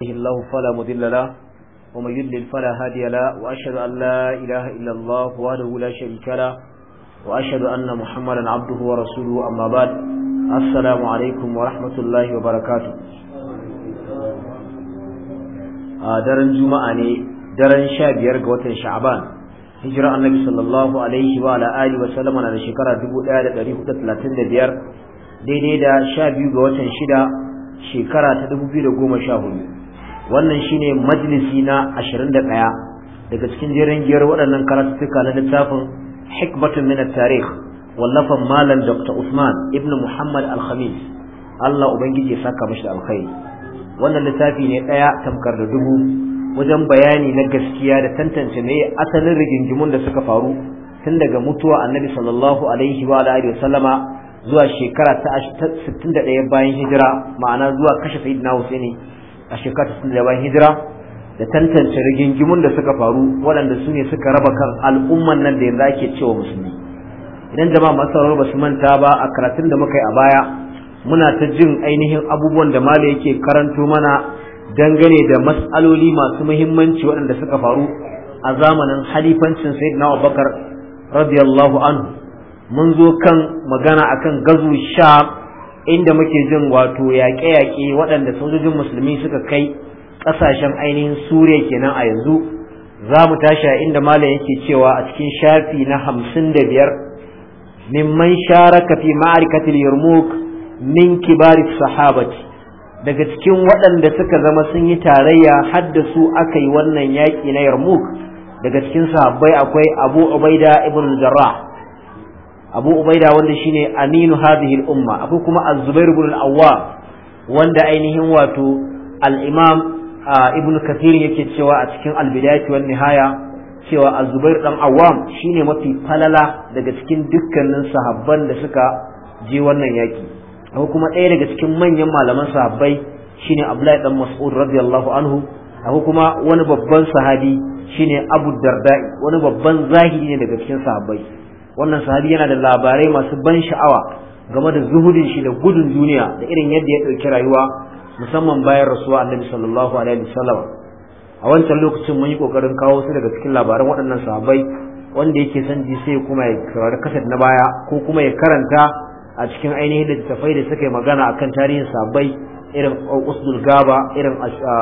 الله فلا مضل له ومن يضلل فلا هادي له وأشهد أن لا إله إلا الله وحده لا شريك له وأشهد أن محمدا عبده ورسوله أما بعد السلام عليكم ورحمة الله وبركاته daren juma'a ne daren sha biyar ga watan sha'aban hijira annabi sallallahu alaihi wa ala alihi wa sallama na da shekara 1435 daidai da sha biyu ga watan shida shekara ta 2014 wannan shine majalisi na 21 daga cikin jerin giyar waɗannan karatuttuka na littafin hikmatun min at-tarikh wallafan malam dr usman ibn muhammad al-khamis Allah ubangiji ya saka mashi alkhairi wannan littafi ne ɗaya tamkar da dubu wajen bayani na gaskiya da tantance me asalin rigingimun da suka faru tun daga mutuwa annabi sallallahu alaihi wa alihi wa sallama zuwa shekara ta 61 bayan hijira ma'ana zuwa kashe sayyidina Husaini a shekara ta 61 bayan hijira da tantance rigingimun da suka faru waɗanda su ne suka raba kan al'umman nan da yanzu ake cewa musulmi idan jama'a masu ba su manta ba a karatun da muka yi a baya muna ta jin ainihin abubuwan da mala yake karanto mana dangane da mas'aloli masu muhimmanci waɗanda suka faru a zamanin halifancin sayyidina Abubakar radiyallahu anhu mun zo kan magana akan gazu sha inda muke jin wato yaƙe-yaƙe waɗanda sojojin musulmi suka kai ƙasashen ainihin suriya kenan a yanzu za mu tashi a inda malam yake cewa a cikin shafi na hamsin da biyar mimman sharaka fi ma'arikatil yarmouk min kibari sahabati daga cikin waɗanda suka zama sun yi tarayya haddasu aka yi wannan yaƙi na yarmouk daga cikin sahabbai akwai abu ubaida ibn jarrah abu ubaida wanda shine aminu hadhihi al-umma akwai kuma az-zubair ibn al-awwam wanda ainihin wato al-imam ibn kathir yake cewa a cikin al-bidayah wan nihaya cewa az-zubair dan awwam shine mafi falala daga cikin dukkanin sahabban da suka je wannan yaki akwai kuma ɗaya daga cikin manyan malaman sahabbai shine abdullahi dan mas'ud radiyallahu anhu akwai kuma wani babban sahabi shine abu darda'i wani babban zahiri ne daga cikin sahabbai wannan sahabi yana da labarai masu ban sha'awa game da zuhudin shi da gudun duniya da irin yadda ya ɗauki rayuwa musamman bayan rasuwa annabi sallallahu alaihi wasallam a wancan lokacin mun yi kokarin kawo su daga cikin labaran waɗannan sahabbai wanda yake son ji sai kuma ya karanta kasar na baya ko kuma ya karanta a cikin ainihin littattafai da suka yi magana akan tarihin sahabbai irin usdul gaba irin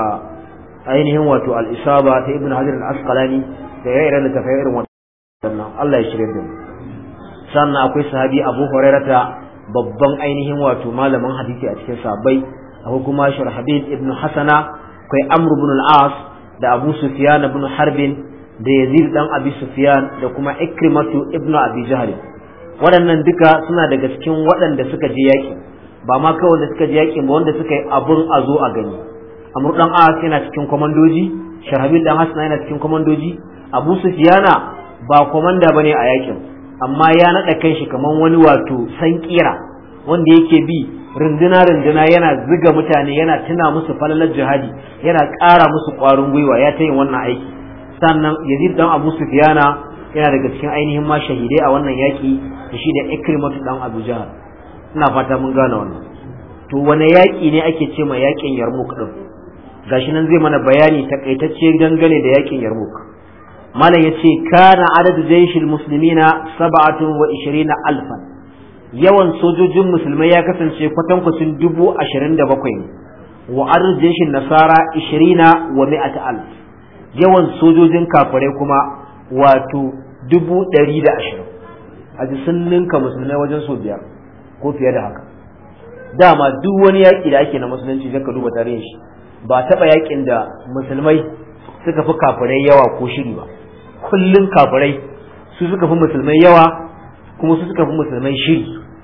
ainihin wato al-isaba ta ibnu hajar al-asqalani da ya irin littattafai irin wannan Allah ya shirya da mu sannan akwai sahabi abu hurairata babban ainihin wato malamin hadisi a cikin sahabbai akwai kuma shurhabil ibn hasana akwai amr ibn al-as da abu sufyan ibn harbin da yazid dan abi sufyan da kuma ikrimatu ibn abi jahl waɗannan duka suna daga cikin waɗanda suka je yaƙi ba ma kawai da suka je yaƙi ba wanda suka yi abun a zo a gani amr dan as yana cikin komandoji shurhabil dan hasana yana cikin komandoji abu sufyana ba komanda bane a yaƙin amma ya naɗa kanshi kamar wani wato san kira wanda yake bi runduna runduna yana ziga mutane yana tuna musu falalar jihadi yana ƙara musu ƙwarin gwiwa ya ta yin wannan aiki sannan yazid dan abu sufyana yana daga cikin ainihin ma shahidai a wannan yaƙi da shi da ikrimatu dan abu jahal ina fata mun gane wannan to wane yaƙi ne ake ce ma yaƙin yarmuk din gashi nan zai mana bayani takaitacce dangane da yaƙin yarmuk malam ya ce kana adadu jaishil muslimina saba'atun wa ishirina alfan yawan sojojin musulmai ya kasance kwatankwacin dubu ashirin da bakwai ne wa adadu jaishin nasara ishirina wa mi'ata alf yawan sojojin kafirai kuma wato dubu ɗari da ashirin a ji sun ninka musulmai wajen so biyar ko fiye da haka dama duk wani yaƙi da ake na musulunci zai ka duba tarihin shi ba taɓa yaƙin da musulmai suka fi kafirai yawa ko shiri ba kullum kafirai su suka fi musulmai yawa kuma su suka fi musulmai shiri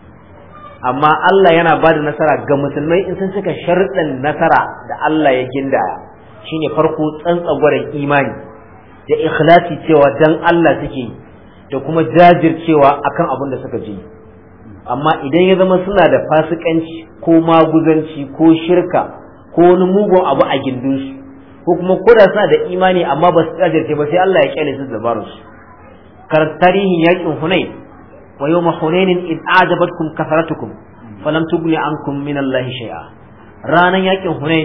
amma Allah yana ba da nasara ga musulmai in sun cika sharɗin nasara da Allah ya gindaya shine farko tsantsagwaren imani da ikhlasi cewa dan Allah suke yi da kuma jajircewa akan abin da suka je amma idan ya zama suna da fasikanci ko maguzanci ko shirka ko wani mugun abu a gindinsu ko kuma koda suna da imani amma ba su jajirce ba sai Allah ya kyale su dabarun su kar tarihin yakin Hunain wa yawma Hunainin id ajabatkum kasaratukum falam tughni ankum min Allah shay'a ranan yakin Hunain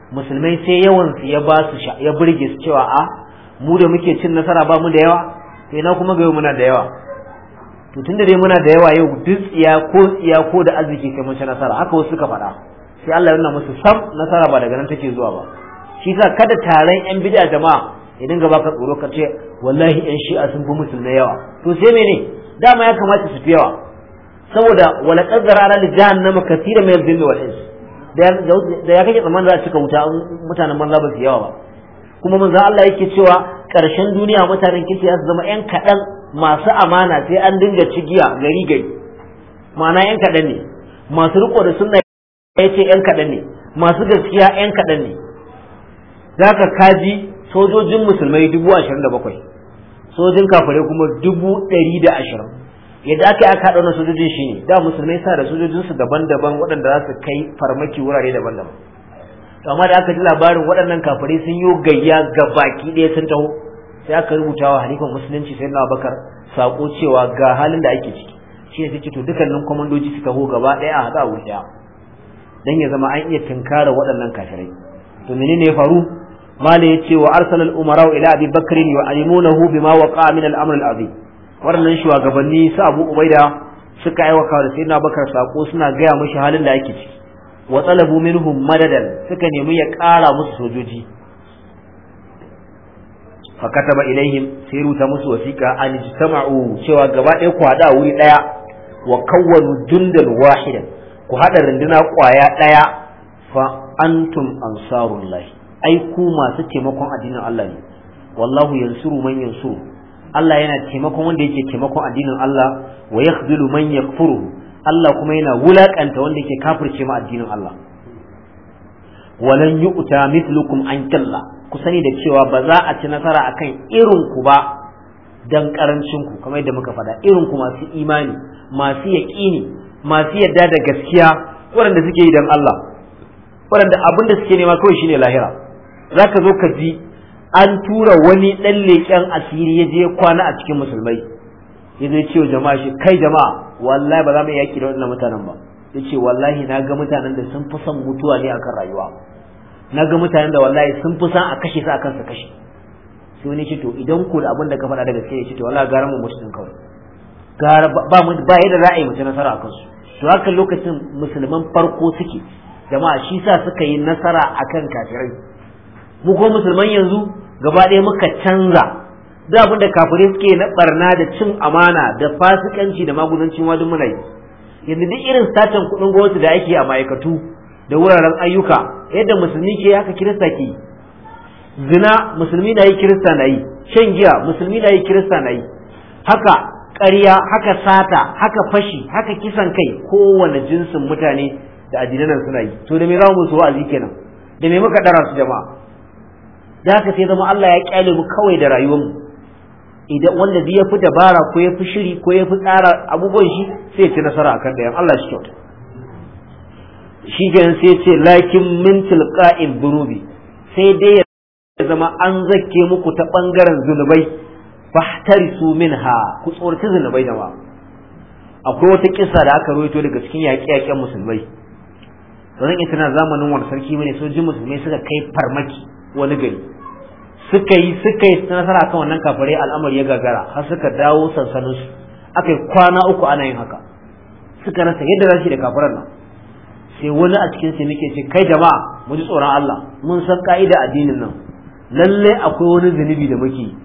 musulmai sai yawan su ya ba su ya burge su cewa a mu da muke cin nasara ba mu da yawa sai na kuma ga yau muna da yawa to tunda dai muna da yawa yau duk tsiya ko tsiya ko da arziki kai mun ci nasara haka wasu suka faɗa sai Allah ya nuna musu sam nasara ba daga nan take zuwa ba shi sa kada taron yan bid'a jama'a ya dinga baka tsoro ka ce wallahi yan shi'a sun fi musulmai yawa to sai mene dama ya kamata su fi yawa saboda wala qaddara ala jahannama katira min al-jinni wal ins da ya kake tsammanin za a cika wuta mutanen banza ba su yawa ba kuma manzo Allah yake cewa ƙarshen duniya mutanen kirki za su zama yan kaɗan masu amana sai an dinga cigiya gari gari ma'ana yan kaɗan ne masu riko da sunna ya ce yan kaɗan ne masu gaskiya yan kaɗan ne zaka kaji sojojin musulmai dubu ashirin da bakwai sojin kafirai kuma dubu ɗari da ashirin yadda aka yi aka haɗa wannan sojojin shi ne da musulmai sa da sojojinsu daban-daban waɗanda za su kai farmaki wurare daban-daban amma da aka ji labarin waɗannan kafirai sun yi gayya ga baki ɗaya sun taho sai aka rubuta wa halifan musulunci sai na bakar sako cewa ga halin da ake ciki shi ne suke to dukkanin kwamandoji su taho gaba ɗaya a haɗa wuri ɗaya dan ya zama an iya tunkara waɗannan kafirai to menene ya faru mala ya ce wa arsala al-umara ila abi bakr yu'alimunahu bima waqa min al-amr al-azim waɗannan shugabanni su abu ubaida suka aiwaka da sayyidina bakar sako suna gaya mishi halin da ake ciki wa talabu minhum madadan suka nemi ya ƙara musu sojoji fa kataba ilaihim sai ruta musu wasiqa an jitama'u cewa gaba ɗaya ku hada wuri ɗaya wa kawwanu jundan wahidan ku hada runduna ƙwaya ɗaya fa antum ansarullahi ai ku masu taimakon addinin Allah ne wallahu yansuru man yansuru Allah yana taimakon wanda yake taimakon addinin Allah wa yakhzulu man yakfuru Allah kuma yana wulakanta wanda yake kafirce ma addinin Allah walan yu'ta mithlukum an kalla ku sani da cewa ba za a ci nasara akan irin ku ba dan karancin ku kamar yadda muka faɗa irin ku masu imani masu yaƙini masu yadda da gaskiya waɗanda suke yi dan Allah waɗanda abin da suke nema kawai shine lahira zaka zo ka ji an tura wani ɗan leƙen asiri ya je kwana a cikin musulmai ya zai ce wa jama'a shi kai jama'a wallahi ba za mu yaƙi da waɗannan mutanen ba ya ce wallahi na ga mutanen da sun fi son mutuwa ne akan rayuwa na ga mutanen da wallahi sun fi son a kashe su akan su kashe sai wani ce to idan ku da abin da ka faɗa da gaske ya ce to wallahi gara mu mutu din kawai gara ba mu ba yadda za a yi mutu nasara akan su to haka lokacin musulman farko suke jama'a shi sa suka yi nasara akan kafirai mu ko musulman yanzu gaba ɗaya muka canza da abin da kafirai suke na barna da cin amana da fasikanci da magudancin wadin muna yi yanzu duk irin satan kuɗin gwamnati da ake a ma'aikatu da wuraren ayyuka yadda musulmi ke haka kirista ke zina musulmi na yi kirista na yi shan giya musulmi na yi kirista na yi haka ƙarya haka sata haka fashi haka kisan kai kowane jinsin mutane da addinan suna yi to da me za mu musu wa'azi kenan da me muka dara su jama'a da haka sai zama Allah ya kyale mu kawai da rayuwarmu idan wanda zai fi dabara ko ya fi shiri ko ya fi tsara abubuwan shi sai ya ci nasara akan dayan Allah shi kyauta shi kenan sai ce lakin min tilqa'il dhunubi sai dai ya zama an zakke muku ta bangaren zunubai fahtarisu minha ku tsorci zunubai da ma akwai wata kissa da aka rawaito daga cikin yaƙe-yaƙen musulmai don ita na zamanin wani sarki bane sojin musulmai suka kai farmaki wani gari suka yi suka yi nasara kan wannan kafare al'amari ya gagara har suka dawo sansanin su aka yi kwana uku ana yin haka suka rasa yadda za su da kafiran nan sai wani a cikin su muke ce kai jama'a mu ji tsoron Allah mun san ka'ida addinin nan lalle akwai wani zunubi da muke yi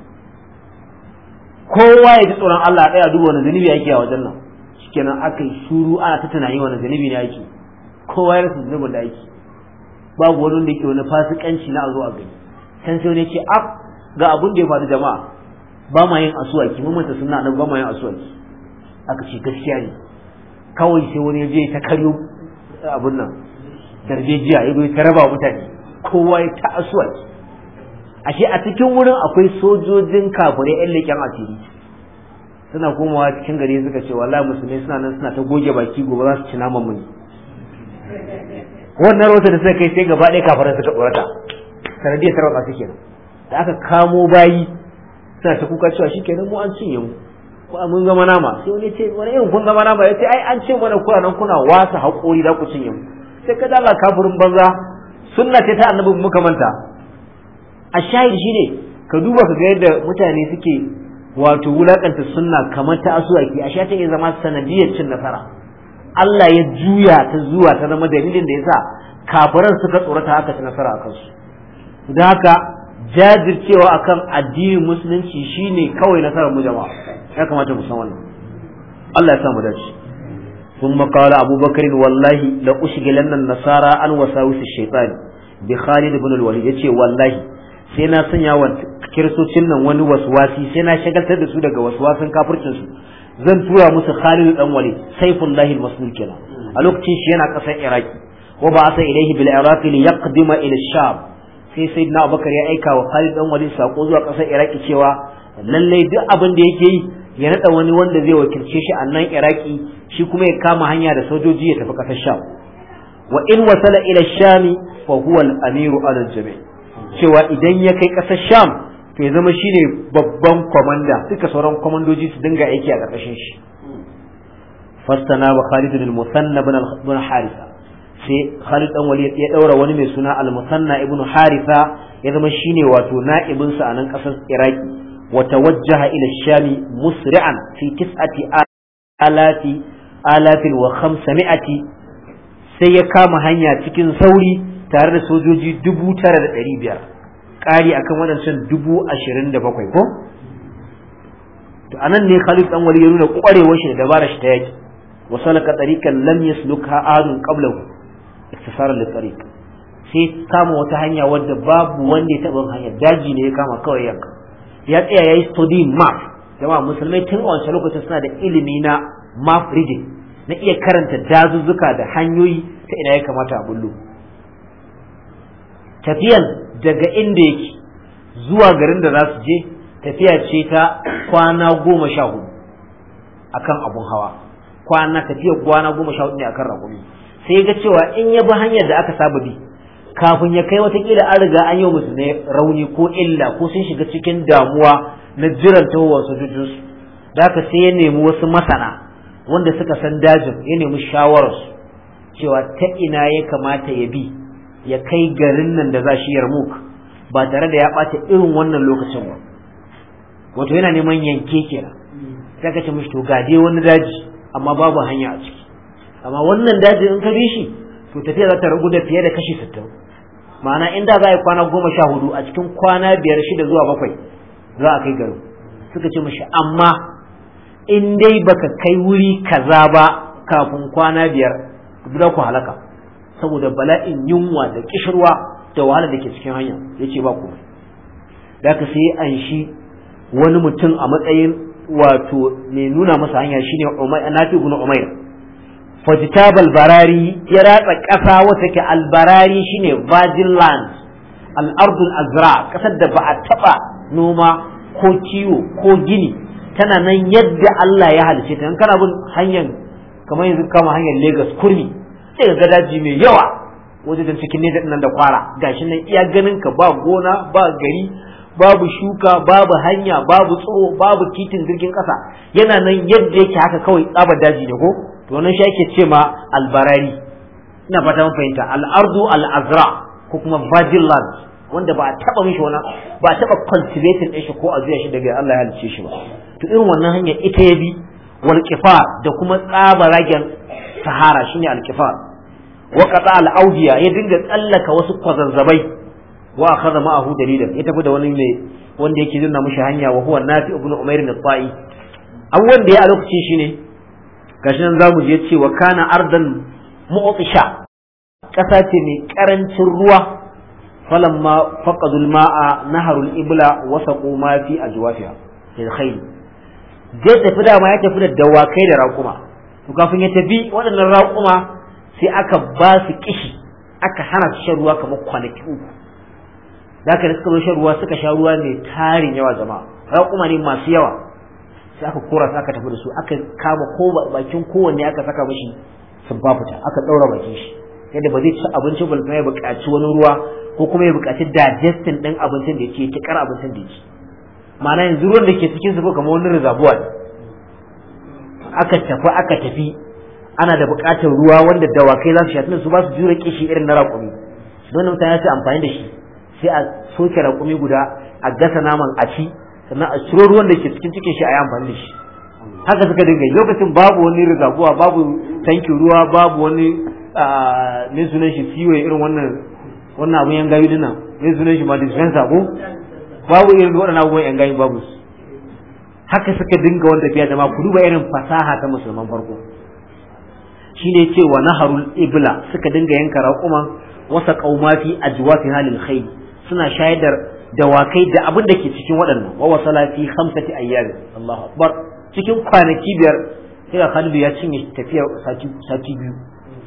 kowa ya ji tsoron Allah ɗaya duba wani zunubi yake a wajen nan shikenan aka yi shuru ana ta tunani wani zunubi ne yake kowa ya rasa zunubin da yake babu wani wanda yake wani fasikanci na a zo a gani can sai wani ce a ga abun da ya faru jama'a ba ma yin asuwaki mun manta sunna nan ba ma yin asuwaki aka ce gaskiya ne kawai sai wani ya je ta karyo abun nan darbejiya ya ta raba mutane kowa ya ta asuwaki ashe a cikin wurin akwai sojojin kafirai yan leƙen asiri suna komawa cikin gari suka ce wallahi musulmai suna nan suna ta goge baki gobe za su ci naman mu ne wannan rota da suka kai sai gaba ɗaya kafirai suka tsorata sanadiyar tarwatsa su kenan da aka kamo bayi suna ta kuka cewa shikenan mu an cinye mu ko mun zama nama sai wani ce wani irin kun zama nama ya ce ai an ce mana kuna nan kuna wasa haƙori da ku cinye mu sai ka dala kafirin banza sunna ce ta annabi muka manta a shahid shine ka duba ka ga yadda mutane suke wato wulakanta sunna kamar ta asuwaki a ta iya zama sanadiyar cin nasara Allah ya juya ta zuwa ta zama dalilin da yasa kafiran suka tsorata haka ci nasara a kansu don haka jajircewa akan addinin musulunci shine kawai nasarar mu jama'a ya kamata mu san wannan Allah ya sa mu dace ثم قال أبو بكر والله لأشغلن النصارى عن وساوس الشيطان بخالد بن الوليد يتي والله sai na sanya wa kiristocin nan wani waswasi sai na shagaltar da su daga waswasin kafircin su zan tura musu Khalid dan Walid Saifullahi al-Maslul kenan a lokacin shi yana kasar Iraki wa ba asa ilaihi bil Iraq li yaqdima ila Sham sai sayyidina Abubakar ya aika wa Khalid dan Walid sako zuwa kasar Iraki cewa lallai duk abin da yake yi ya nada wani wanda zai wakilce shi a nan Iraki shi kuma ya kama hanya da sojoji ya tafi kasar Sham wa in wasala ila Shami fa huwa al-amiru ala al-jami' cewa idan ya kai ƙasar sham to ya zama shine babban kwamanda duka sauran kwamandoji su dinga aiki a ƙarƙashin shi fastana wa Khalid bin Musanna bin Harisa sai Khalid dan Walid ya daura wani mai suna al-Musanna ibn Harisa ya zama shine wato na'ibin sa a nan ƙasar Iraki wa tawajjaha ila shami musri'an fi tis'ati alati alafin wa khamsami'ati sai ya kama hanya cikin sauri tare da sojoji dubu tara da ɗari biyar ƙari akan waɗancan dubu ashirin da bakwai ko to anan ne Khalid dan Wali ya nuna ƙwarewar shi da dabarar shi ta yaki wa salaka tariqan lam yaslukha ahadun qablahu iktisaran li tariq sai kama wata hanya wadda babu wanda ya taɓa hanya daji ne ya kama kawai yanka ya tsaya yayi study map jama'a musulmai tun a wancan lokacin suna da ilimi na map reading na iya karanta dazuzzuka da hanyoyi ta ina ya kamata a bullo tafiyan daga inda yake zuwa garin da za su je tafiya ce ta kwana goma sha hudu akan abun hawa kwana tafiya kwana goma sha hudu ne akan rakumi sai ga cewa in ya bi hanyar da aka saba bi kafin ya kai watakila an riga an yi musu ne rauni ko illa ko sun shiga cikin damuwa na jiran tahowar sojojinsu da haka sai ya nemi wasu masana wanda suka san dajin ya nemi shawararsu cewa ta ina ya kamata ya bi ya kai garin nan da za shi yarmuk ba tare da ya ɓata irin wannan lokacin ba wato yana neman yanke kenan sai ka ce mishi to ga dai wani daji amma babu hanya a ciki amma wannan daji in ka bi shi to tafiya za ta ragu da fiye da kashi sittin ma'ana in da za a yi kwana goma sha hudu a cikin kwana biyar shida zuwa bakwai za a kai garin suka ce mishi amma in dai baka kai wuri kaza ba kafin kwana biyar za ku halaka saboda bala'in yunwa da kishirwa da wahala da ke cikin hanya ya ce ba ku da ka sai an shi wani mutum a matsayin wato mai nuna masa hanya shine nafi ibn umair fajitab albarari ya ratsa ƙasa wata ke albarari shine virgin land al'ardul azra ƙasar da ba a taɓa noma ko kiwo ko gini tana nan yadda Allah ya halice ta kana bin hanyar kamar yanzu kama hanyar Lagos kurmi sai ga daji mai yawa wajen cikin ne nan da kwara gashi nan iya ganin ka ba gona ba gari babu shuka babu hanya babu tsoho babu titin jirgin kasa yana nan yadda yake haka kawai tsabar daji ne ko to wannan shi ake ce ma albarari ina fata mun fahimta al'ardu al'azra ko kuma virgin land wanda ba a taba mishi wani ba a taba cultivating din shi ko a zuya shi daga Allah ya halice shi ba to irin wannan hanya ita ya bi wal da kuma tsabaragen sahara shine al wa qata al audiya ya dinga tsallaka wasu kwazazzabai wa akhadha ma'ahu dalilan ya tafi da wani mai wanda yake nuna mishi hanya wa huwa nafi ibn umair al-ta'i abubuwan da ya a lokacin shine gashi nan zamu je cewa kana ardan mu'tisha kasa ce mai karancin ruwa falamma faqadu al-ma'a naharu al-ibla wa saqu ma fi ajwafiha lil khayl zai tafi da ma ya tafi da dawakai da raƙuma to kafin ya tafi waɗannan raƙuma sai aka ba su kishi aka hana su shan ruwa kamar kwanaki uku da aka da suka zo shan ruwa suka sha ruwa mai tarin yawa jama'a raƙuma ne masu yawa sai aka kora su aka tafi da su aka kama ko bakin kowanne aka saka mishi sun fita aka ɗaura bakin shi yadda ba zai ci abinci ba ya buƙaci wani ruwa ko kuma ya buƙaci digesting ɗin abincin da yake tikar abincin da yake ma'ana yanzu ruwan da ke cikin su kamar wani rizabuwa aka tafi aka tafi ana da buƙatar ruwa wanda dawakai za su sha tunda su ba su jure kishi irin na raƙumi don mutane su amfani da shi sai a soke raƙumi guda a gasa naman a ci sannan a ciro ruwan da ke cikin cikin shi a yi amfani da shi haka suka dinga lokacin babu wani rigaguwa babu tankin ruwa babu wani ne sunan shi siwe irin wannan wannan abun yan gayu dinnan ne sunan shi ma dispenser ko babu irin waɗannan abubuwan yan gayu babu su haka suka dinga wanda fiye da ma ku duba irin fasaha ta musulman farko shine ce wa naharul ibla suka dinga yanka raƙuman wasa qaumati ajwafi halil khayl suna shaidar dawakai da abin da ke cikin waɗannan wa wasala fi khamsati ayyam Allahu akbar cikin kwanaki biyar sai ga Khalid ya cinye tafiyar sati sati biyu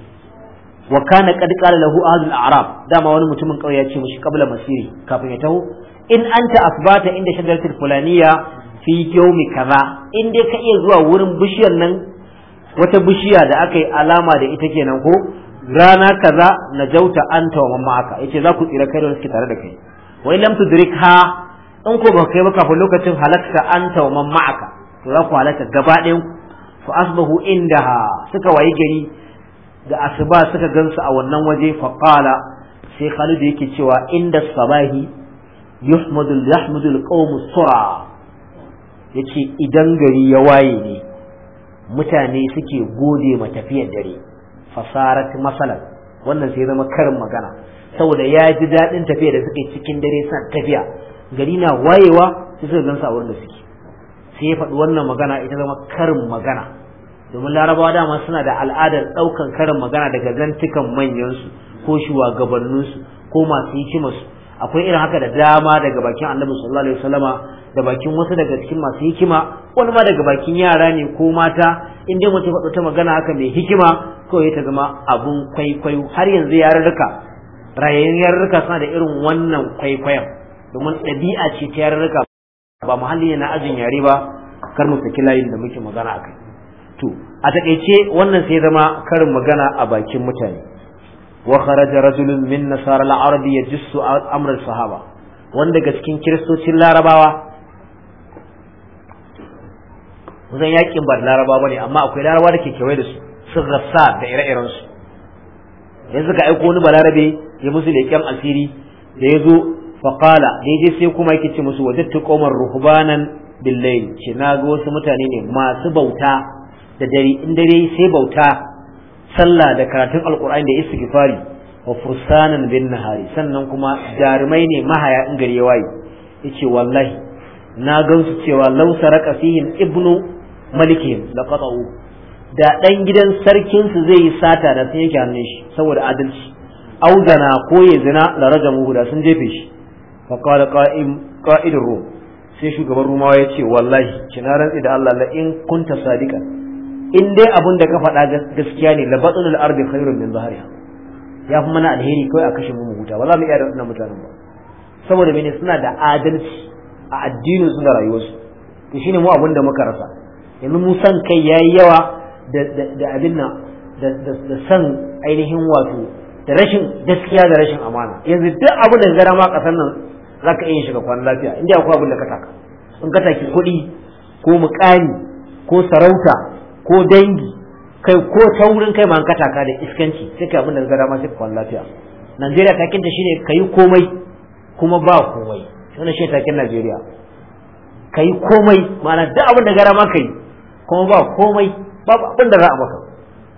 wa kana qad qala lahu ahlul a'rab dama wani mutumin kauye ya ce mishi qabla masiri kafin ya taho in anta asbata inda shajaratul fulaniya fi yawmi kaza in dai ka iya zuwa wurin bishiyar nan wata bishiya da aka yi alama da ita kenan ko rana kaza na jauta anta wa mamma aka yace za ku tsira kai da suke tare da kai wa lam tudrikha in ko ba kai ba kafin lokacin halakka anta wa mamma aka to za ku halaka gaba ɗayan fa asbahu indaha suka wayi gari da asuba suka gansu a wannan waje fa qala sai Khalid yake cewa inda sabahi yuhmadu yahmadu alqawm sura yace idan gari ya waye ne mutane suke gode ma tafiyar dare fasarat masalan wannan sai zama karin magana saboda ya ji daɗin tafiya da suke cikin dare suna tafiya gari na wayewa sai suka gansu a wurin da suke sai ya faɗi wannan magana ita zama karin magana domin larabawa dama suna da al'adar ɗaukan karin magana daga zantukan manyansu ko shugabanninsu ko masu hikimarsu akwai irin haka da dama daga bakin annabi sallallahu alaihi wasallama da bakin wasu daga cikin masu hikima wani ma daga bakin yara ne ko mata in dai mutum faɗo ta magana haka mai hikima kawai ta zama abun kwaikwayo har yanzu yarurruka rayayyun yarurruka suna da irin wannan kwaikwayon domin ɗabi'a ce ta yarurruka ba muhalli ne na ajin yare ba kar mu saki layin da muke magana akai to a takaice wannan sai zama karin magana a bakin mutane wa kharaja rajulun min nasara al-arab yajussu amr sahaba wanda daga cikin kiristocin larabawa zan yakin ba da larabawa bane amma akwai larabawa da ke kewaye da su sun rassa da ire-iren su yanzu ka aiko wani balarabe ya musu leƙen asiri da ya zo faƙala daidai sai kuma yake ce musu wajattu qawmar ruhbanan billayl ce na ga wasu mutane ne masu bauta da dare in dare sai bauta sallah da karatun alqur'ani da istighfari wa fursanan bin nahari sannan kuma jarumai ne mahaya in gari ya waye yace wallahi na gansu cewa law saraka fihim ibnu malikihim laqata'u da dan gidan sarkin su zai yi sata da sun yake hannun shi saboda adalci auzana ko ya zina la rajamu da sun jefe shi fa qala qa'im qa'idur rum sai shugaban rumawa ya ce wallahi kina rantsi da Allah la in kunta sadiqan in dai abun da ka faɗa gaskiya ne la batnul ardi khairun min zahriha ya fi mana alheri kawai a kashe mu huta ba za mu iya da wannan mutanen ba saboda mene suna da adalci a addinin su da rayuwarsu to shine mu abun da muka rasa yanzu mu san kai yayi yawa da da abin nan da san ainihin wato da rashin gaskiya da rashin amana yanzu duk abin da gara ma kasar nan za ka iya shiga kwan lafiya inda akwai abin da ka taka in ka taki kuɗi ko mukami ko sarauta ko dangi kai ko taurin kai ma ka taka da iskanci sai kai abin da gara ma sai kwan lafiya Najeriya takin ta shine kai komai kuma ba komai wannan shi takin Najeriya kai komai ma'ana duk abin da gara ma kai kuma ba komai babu abin da za a maka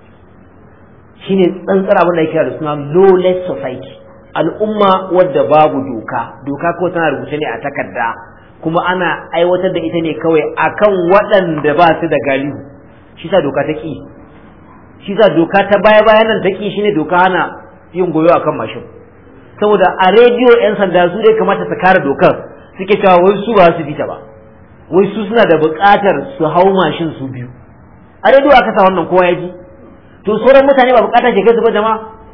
shine tsantsar abin da yake da suna lawless society al'umma wadda babu doka doka ko tana rubuce ne a takarda kuma ana aiwatar da ita ne kawai akan waɗanda ba su da galihu shi sa doka ta ƙi shi sa doka ta baya bayan nan ta ƙi shine doka hana yin goyo akan mashin saboda a rediyo yan sanda su dai kamata su kare dokar suke cewa wai su ba su bita ba wai su suna da buƙatar su hau mashin su biyu a rediyo aka sa wannan kowa ya ji to sauran mutane ba buƙatar ke kai su ba jama'a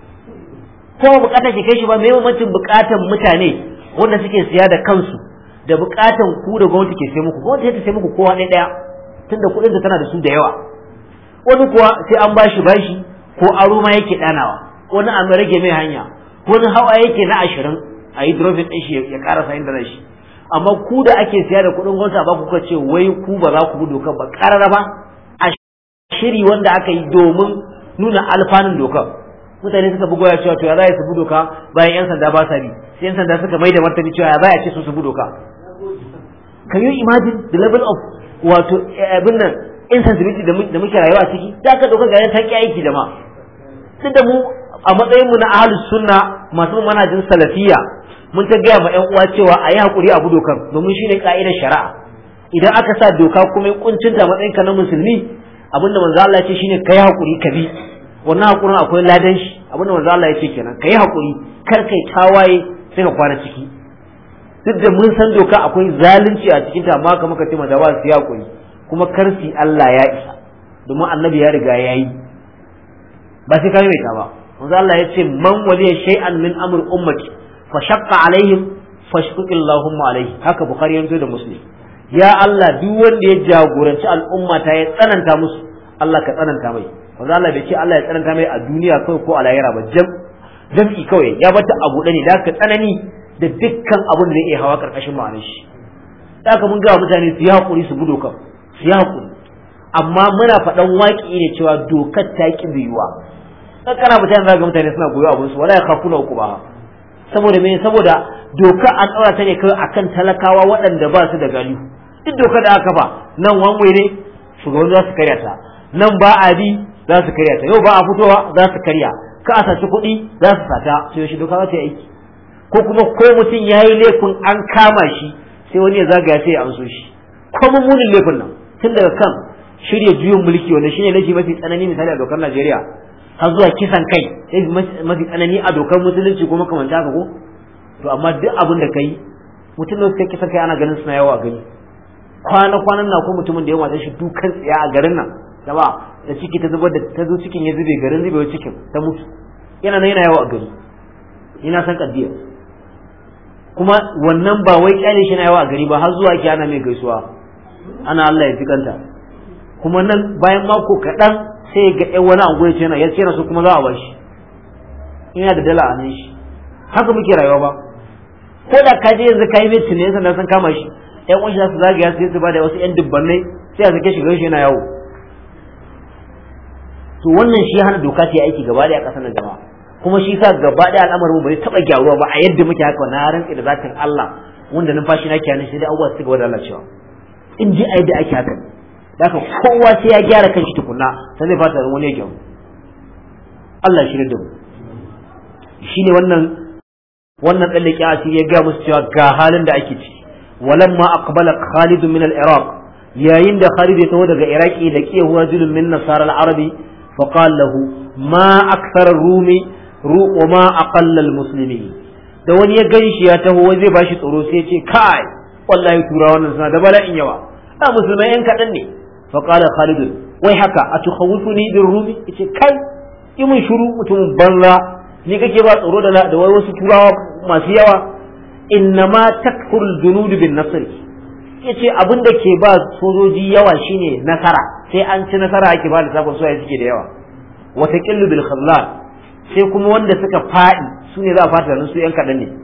ko bukatar ke kai shi ba muhimmancin bukatar mutane wanda suke siya da kansu da bukatan ku da gwamnati ke sai muku gwamnati ta sai muku kowa ɗaya ɗaya tunda kuɗin ta tana da su da yawa wani kuwa sai an bashi bashi ko aro ma yake ɗanawa wani an rage mai hanya wani hawa yake na ashirin a yi drobin ɗin shi ya ƙarasa inda na shi amma ku da ake siya da kuɗin gwamnati ba kuka ce wai ku ba za ku bi dokar ba ƙarara ba a shiri wanda aka yi domin nuna alfanun dokar mutane suka bugo ya cewa to ya za su bi doka bayan yan sanda ba sa bi sai yan sanda suka mai da martani cewa ya za a ce su su bi doka can you imagine the level of wato abin nan insensibility da muke rayuwa a ciki da aka doka ga ta ki aiki da ma duk da mu a matsayin mu na ahlus sunna masu manhajin salafiyya mun ta gaya ma yan uwa cewa a yi hakuri a bi dokar domin shine ka'idar shari'a idan aka sa doka kuma kuncinta matsayin ka na musulmi abinda manzo Allah ya ce shine kai hakuri ka bi wannan hakurin akwai ladan shi abinda manzo Allah ya ce kenan kai hakuri kar kai tawaye sai ka kwana ciki duk da mun san doka akwai zalunci a cikin ta amma kamar ka ce mata ba su hakuri kuma karsi Allah ya isa domin annabi ya riga ya yi ba sai ka mai ta ba manzo Allah ya ce man waliya shay'an min amr ummati fa shaqqa alaihim fashqiqillahumma alaihi haka bukhari yanzu da muslim ya Allah duk wanda ya jagoranci al'umma ta ya tsananta musu Allah ka tsananta mai wanda Allah bai ce Allah ya tsananta mai a duniya kawai ko a lahira ba jam jam'i kawai ya bata abu ne da ka tsanani da dukkan abin da zai iya hawa karkashin ma'anar shi da ka mun ga mutane su yi hakuri su bi dokar su yi hakuri amma muna faɗan waƙi ne cewa dokar ta ki biyuwa kana mutane za ga mutane suna goyo abin su wala ya khafuna uku ba saboda me saboda doka an ɗaura ta ne kawai akan talakawa waɗanda ba su da galihu duk doka da aka fa nan wanwai ne shugaban za su karya ta nan ba a bi za su karya ta yau ba a fitowa za su karya ka a saci kuɗi za su sata sai yaushe doka za ta yi aiki ko kuma ko mutum ya yi laifin an kama shi sai wani ya zagaya sai ya amso shi ko mummunin laifin nan tun daga kan shirya juyin mulki wanda shine laifi mafi tsanani misali a dokar Najeriya har zuwa kisan kai sai mafi tsanani a dokar musulunci ko makamanta haka ko to amma duk abin da kai mutum da suka kisan kai ana ganin suna yawa a gani kwana kwanan na ko mutumin da ya mata shi dukan tsiya a garin nan da ba da ciki ta zubar da ta zo cikin ya zube garin zube cikin ta mutu yana nan yana yawa a gari ina san kaddiya kuma wannan ba wai kyale shi na yawa a gari ba har zuwa ki ana mai gaisuwa ana Allah ya fikanta kuma nan bayan mako kaɗan sai ga ɗan wani angoya ce yana ya ce su kuma za a bashi ina da dala a nan shi haka muke rayuwa ba ko da ka je yanzu ka yi mai tunani sannan sun kama shi ƴan uwan shi za su zagaya sai su ba da wasu ƴan dubbannai sai a sake shi shi yana yawo to wannan shi hana doka ta aiki gaba ɗaya a ƙasar jama'a kuma shi sa gaba ɗaya al'amarin bai taɓa gyaruwa ba a yadda muke haka na rantsi da zatin Allah wanda numfashi na kiyanin shi da abubuwa su gaba da lalacewa in ji a yadda ake haka da haka kowa sai ya gyara kanshi tukunna sai zai fata wani ya gyaru Allah shi da mu shine wannan wannan tsallake asiri ya ga musu cewa ga halin da ake ciki walamma aqbala Khalid min al-Iraq yayin da Khalid ya taho daga Iraki da ke huwa rajulun min nasara al-arabi fa qala lahu ma akthara rumi ru wa ma aqalla al-muslimin da wani ya gani shi ya taho zai bashi tsoro sai ya ce kai wallahi tura wannan suna da bala'in yawa a musulmai yan kadan ne fa qala Khalid wai haka atukhawifuni bir rumi yace kai yi mun shiru mutumin banza ni kake ba tsoro da da wasu turawa masu yawa innama takfurul junud bin nasr yace abin da ke ba sojoji yawa shine nasara sai an ci nasara ake ba lissafin soyayya suke da yawa wata qillu bil khazlan sai kuma wanda suka fadi su ne za a fata su yan kadan ne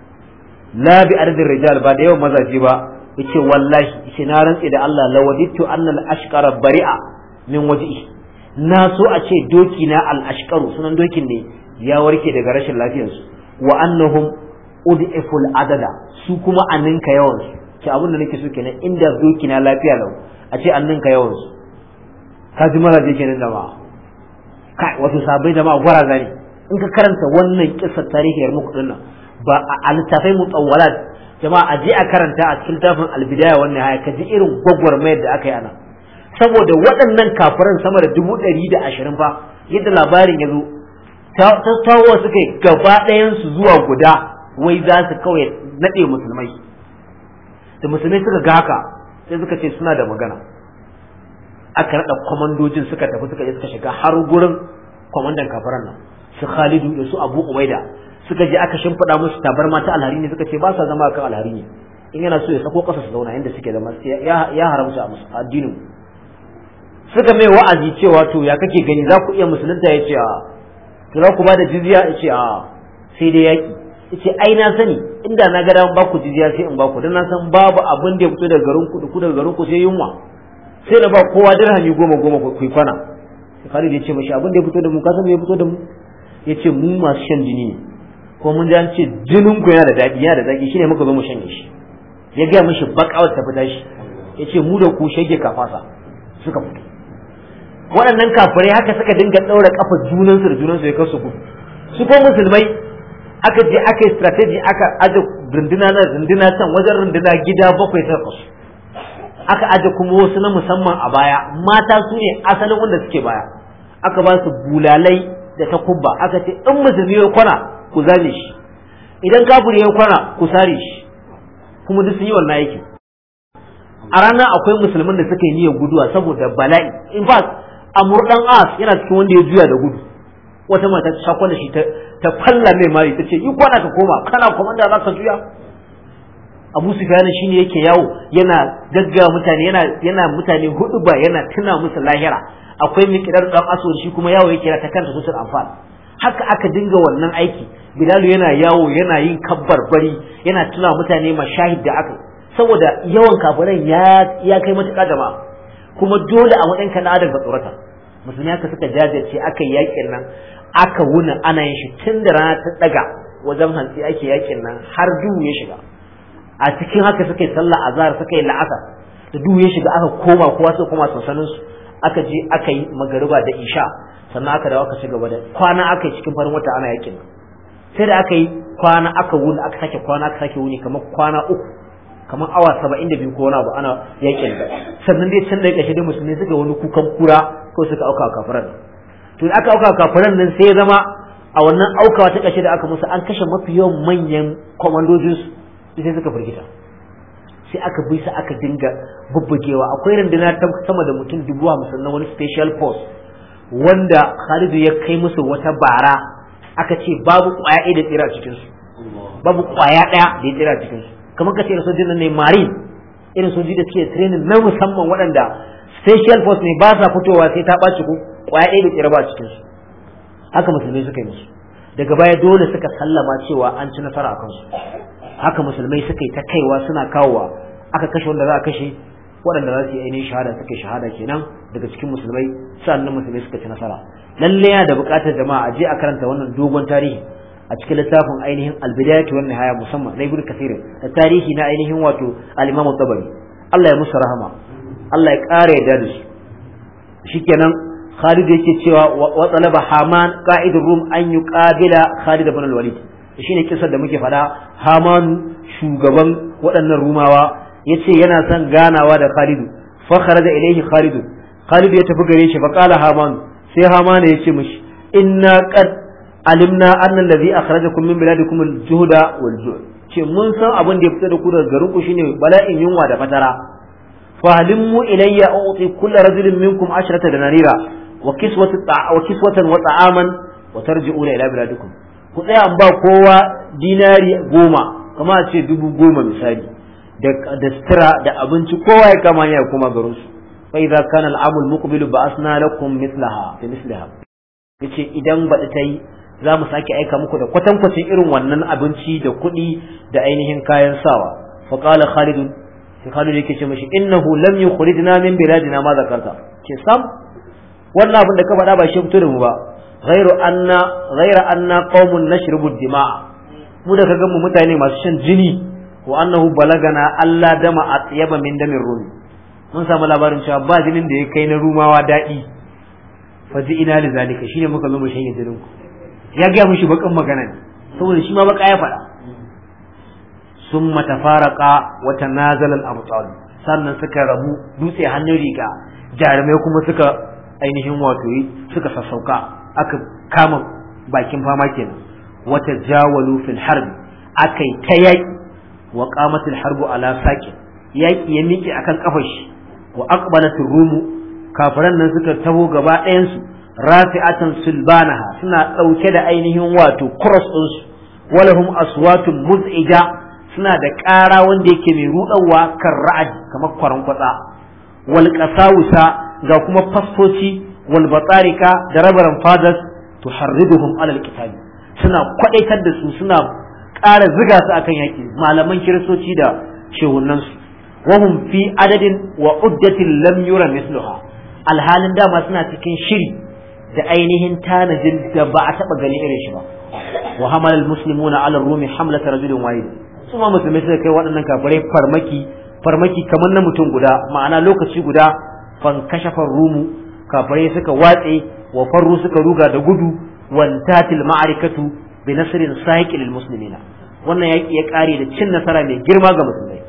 la bi ardin rijal ba da yawan mazaje ba yace wallahi yace na rantse da Allah lawadittu annal ashqara bari'a min wajhi na so a ce doki na al ashqaru sunan dokin ne ya warke daga rashin lafiyarsu wa annahum ud'iful adada su kuma an ninka yawan su ce abin da nake so kenan inda doki na lafiya lau a ce an ninka yawan su ka ji maraje kenan da ba kai wato sabai da ma gwara zani in ka karanta wannan kissar tarihiyar muku dinnan ba a littafai mutawwalat jama'a a je a karanta a cikin littafin albidaya wannan haya ka ji irin gwagwarmayar da aka yi ana saboda waɗannan kafiran sama da dubu ɗari da ashirin fa yadda labarin ya zo tattawa suka yi gaba ɗayansu zuwa guda wai za su kawai naɗe musulmai da musulmai suka ga haka sai suka ce suna da magana aka naɗa kwamandojin suka tafi suka je suka shiga har gurin kwamandan kafaran nan su khalidu da su abu umaida suka je aka shimfiɗa musu tabarma ta alhari ne suka ce ba sa zama kan alhari ne in yana so ya sako ƙasa su zauna inda suke zama ya haramta a addinin suka mai wa'azi cewa to ya kake gani za ku iya musulunta ya ce a to za ku ba da jizya ya ce a sai dai yaƙi ya ce ai na sani inda na ga ba ku jizya sai in ba ku don na san babu abin da ya fito daga garin ku da ku daga garin ku sai yunwa sai na ba kowa dirhami goma goma ku kwana Khalid ya ce mashi abin da ya fito da mu ka san me ya fito da mu yace mu masu shan jini ne ko mun ji an ce jinin ku yana da daɗi yana da zaki shine muka zo mu shanye shi ya gaya mishi bakawar ta fita shi yace mu da ku shege kafasa suka fito waɗannan kafirai haka suka dinga ɗaura kafa junansu da junansu ya kasu ku su ko musulmai aka je aka yi strategy aka aje runduna na runduna can wajen runduna gida bakwai ta kasu aka aje kuma wasu na musamman a baya mata su ne asalin wanda suke baya aka ba su bulalai da takubba aka ce in musulmi ya kwana ku zane shi idan kafiri ya kwana ku sare shi kuma duk sun yi wannan aikin a ranar akwai musulmin da suka yi niyyar guduwa saboda bala'i in fact amur dan as yana cikin wanda ya juya da gudu wata mata ta kwana shi ta falla mai mari ta ce yi kwana ka koma kana komanda za ka juya abu sufyan shine yake yawo yana gaggawa mutane yana yana mutane hudu ba yana tuna musu lahira akwai miqdar dan aswad shi kuma yawo yake ta kanta susul anfal haka aka dinga wannan aiki bilalu yana yawo yana yin kabbar bari yana tuna mutane mashahid da aka saboda yawan kafirai ya ya kai matuƙa jama'a kuma dole a matsayin kan adam ka tsorata musulmi haka suka jajirce aka yi yakin nan aka wuna ana yin shi tun da rana ta daga wajen hantsi ake yakin nan har duhu ya shiga a cikin haka suka yi sallah azhar suka yi la'asar da duhu ya shiga aka koma kowa sai koma sansanin su aka je aka yi magariba da isha sannan aka dawo aka ci gaba da kwana aka yi cikin farin wata ana yakin nan sai da aka yi kwana aka wuni aka sake kwana aka sake wuni kamar kwana uku kamar awa saba'in da biyu ko wani abu ana yakin da sannan dai can da ƙarshe da musulmi suka wani kukan kura ko suka auka kafiran to da aka auka kafiran nan sai ya zama a wannan aukawa ta ƙarshe da aka musu an kashe mafi yawan manyan kwamandojin su sai suka firgita sai aka bi su aka dinga bubbugewa akwai runduna ta sama da mutum dubu hamsin na wani special force wanda Khalidu ya kai musu wata bara aka ce babu kwaya ɗaya da tsira a cikinsu babu kwaya ɗaya da ya tsira a cikinsu kamar ka ce da sojin ne marine irin sojoji da suke training na musamman waɗanda special force ne ba sa fitowa sai ta ɓaci ko ƙwaya ɗaya da tsira ba a cikinsu haka musulmai suka yi musu daga baya dole suka sallama cewa an ci nasara a kansu haka musulmai suka yi ta kaiwa suna kawowa aka kashe wanda za a kashe waɗanda za su yi ainihin shahada suka yi shahada kenan daga cikin musulmai sannan musulmai suka ci nasara lalle yana da buƙatar jama'a a je a karanta wannan dogon tarihi a cikin littafin ainihin albidayatu wan nihaya musamman na ibnu kathir da tarihi na ainihin wato al-imam tabari Allah ya musu rahama Allah ya ƙara yarda da su shikenan Khalid yake cewa wa talaba Haman qa'idur Rum an yuqabila Khalid ibn al-Walid shine kisar da muke faɗa Haman shugaban waɗannan Rumawa yace yana son ganawa da Khalid fa kharaja ilayhi Khalid Khalid ya tafi gare shi fa qala Haman sai Haman ya ce mishi inna qad alimna annal ladhi akhrajakum min biladikum al-juhda wal ju' ce mun san abin da ya fita da ku daga garin ku shine bala'in yunwa da fatara fa halimmu ilayya uti kull rajulin minkum ashrata danarira wa kiswatu wa kiswatan wa ta'aman wa tarji'una ila biladikum ku tsaya an ba kowa dinari goma kama a ce dubu goma misali da da sutura da abinci kowa ya kama ya koma garin su fa idza kana al-amul muqbilu ba'asna lakum mithlaha fi mithlaha yace idan baɗi ta yi za mu sake aika muku da kwatankwacin irin wannan abinci da kuɗi da ainihin kayan sawa fa qala khalid sai khalid yake ce mashi innahu lam yukhrijna min biladina ma zakarta ce sam wannan abin da ka faɗa ba shi fito da mu ba ghairu anna ghaira anna qaumun nashrubu dima'a mu da kaga mu mutane masu shan jini wa annahu balagana alla dama atyaba min damin rumi mun samu labarin cewa ba jinin da ya kai na rumawa daɗi faji ina li zalika shine muka zo mu shanye jinin ku ya ga mushi bakan magana ne saboda shi ma baka ya faɗa summa tafaraka wa tanazala al-abtal sannan suka rabu dutse hannun riga jarumai kuma suka ainihin wato suka sassauka aka kama bakin fama kenan wata jawalu fil harbi akai ta yaki wa qamatil harbu ala sakin yaki ya miƙe akan kafar shi wa aqbalatir rumu kafiran nan suka taho gaba ɗayansu rafi'atan sulbanaha suna ɗauke da ainihin wato cross ɗinsu walahum aswatun muz'ija suna da ƙara wanda yake mai ruɗawa kan ra'adi kamar kwaran kwatsa wal qasawusa ga kuma fastoci wal batarika da rabaran fathers tuharriduhum alal kitabi suna kwadaitar da su suna ƙara ziga su akan yaki malaman kiristoci da shehunansu wahum fi adadin wa uddatin lam yura misluha alhalin dama suna cikin shiri da ainihin tanajin da ba a taba gani irin shi ba wa hamal al muslimuna ala rumi hamlat rajulin wahid su ma musulmai suka kai waɗannan kafirai farmaki farmaki kamar na mutum guda ma'ana lokaci guda fan kashafa rumu kafirai suka watse wa farru suka ruga da gudu wantatil ma'arikatu bi nasrin sahiqi lil muslimina wannan yaki ya kare da cin nasara mai girma ga musulmai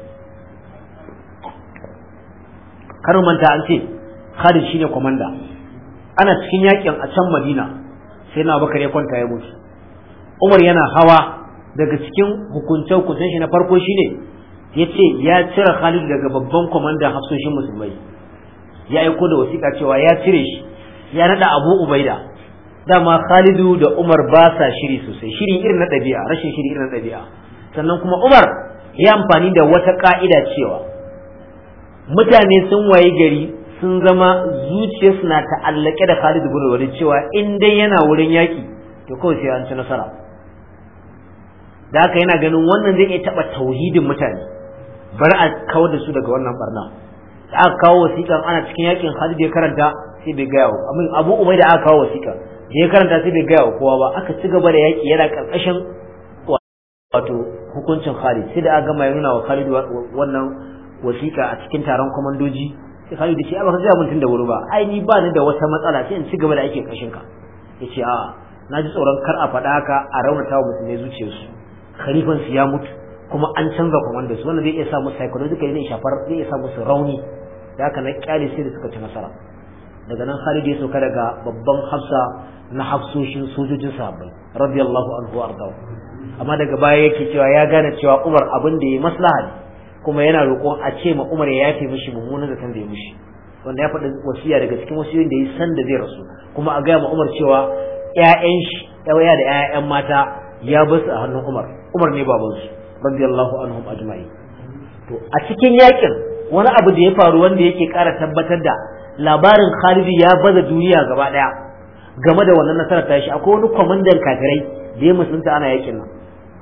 karin manta an ce Khalid shine komanda ana cikin yakin a can Madina sai na Bakar ya kwanta ya mutu Umar yana hawa daga cikin hukunce hukuncen shi na farko shine yace ya cire Khalid daga babban komandan hafsoshin musulmai ya aiko da wasiƙa cewa ya cire shi ya nada Abu Ubaida dama Khalidu da Umar ba sa shiri sosai shiri irin na ɗabi'a rashin shiri irin na ɗabi'a sannan kuma Umar ya amfani da wata ka'ida cewa mutane sun waye gari sun zama zuciyarsu na ta'allake da Khalid bin Walid cewa in dai yana wurin yaki to kawai sai an ci nasara da haka yana ganin wannan zai iya taba tauhidin mutane bari a kawar da su daga wannan barna da aka kawo wasiƙan ana cikin yakin Khalid ya karanta sai bai gaya wa amin Abu Umai da aka kawo wasiƙa da ya karanta sai bai gaya wa kowa ba aka ci gaba da yaki yana karkashin wato hukuncin Khalid sai da aka gama ya nuna wa Khalid wannan wasiƙa a cikin taron komandoji sai Khalid ya ce a baka ga mun da wuri ba ai ni ba ni da wata matsala sai in ci gaba da ake kashin ka yace a na ji tsoron kar a faɗa haka a raunata wa musulmai zuciyarsu khalifan su ya mutu kuma an canza komandos wannan zai iya sa musu psychological zai shafar zai iya sa musu rauni da haka na kyale sai da suka ci nasara daga nan Khalid ya sauka daga babban hafsa na hafsoshin sojojin sahabbai radiyallahu anhu ardahu amma daga baya yake cewa ya gane cewa Umar abin da ya maslaha ne kuma yana roƙon a ce ma Umar ya yafe mishi mummunan zaton da ya mishi wanda ya faɗi wasiya daga cikin wasiyoyin da ya san da zai rasu kuma a gaya ma Umar cewa ƴaƴan shi ɗaya da ƴaƴan mata ya basu a hannun Umar Umar ne babansu radiyallahu anhum ajma'in to a cikin yakin wani abu da ya faru wanda yake ƙara tabbatar da labarin Khalid ya baza duniya gaba ɗaya game da wannan nasarar tashi akwai wani kwamandan kafirai da ya musulunta ana yakin nan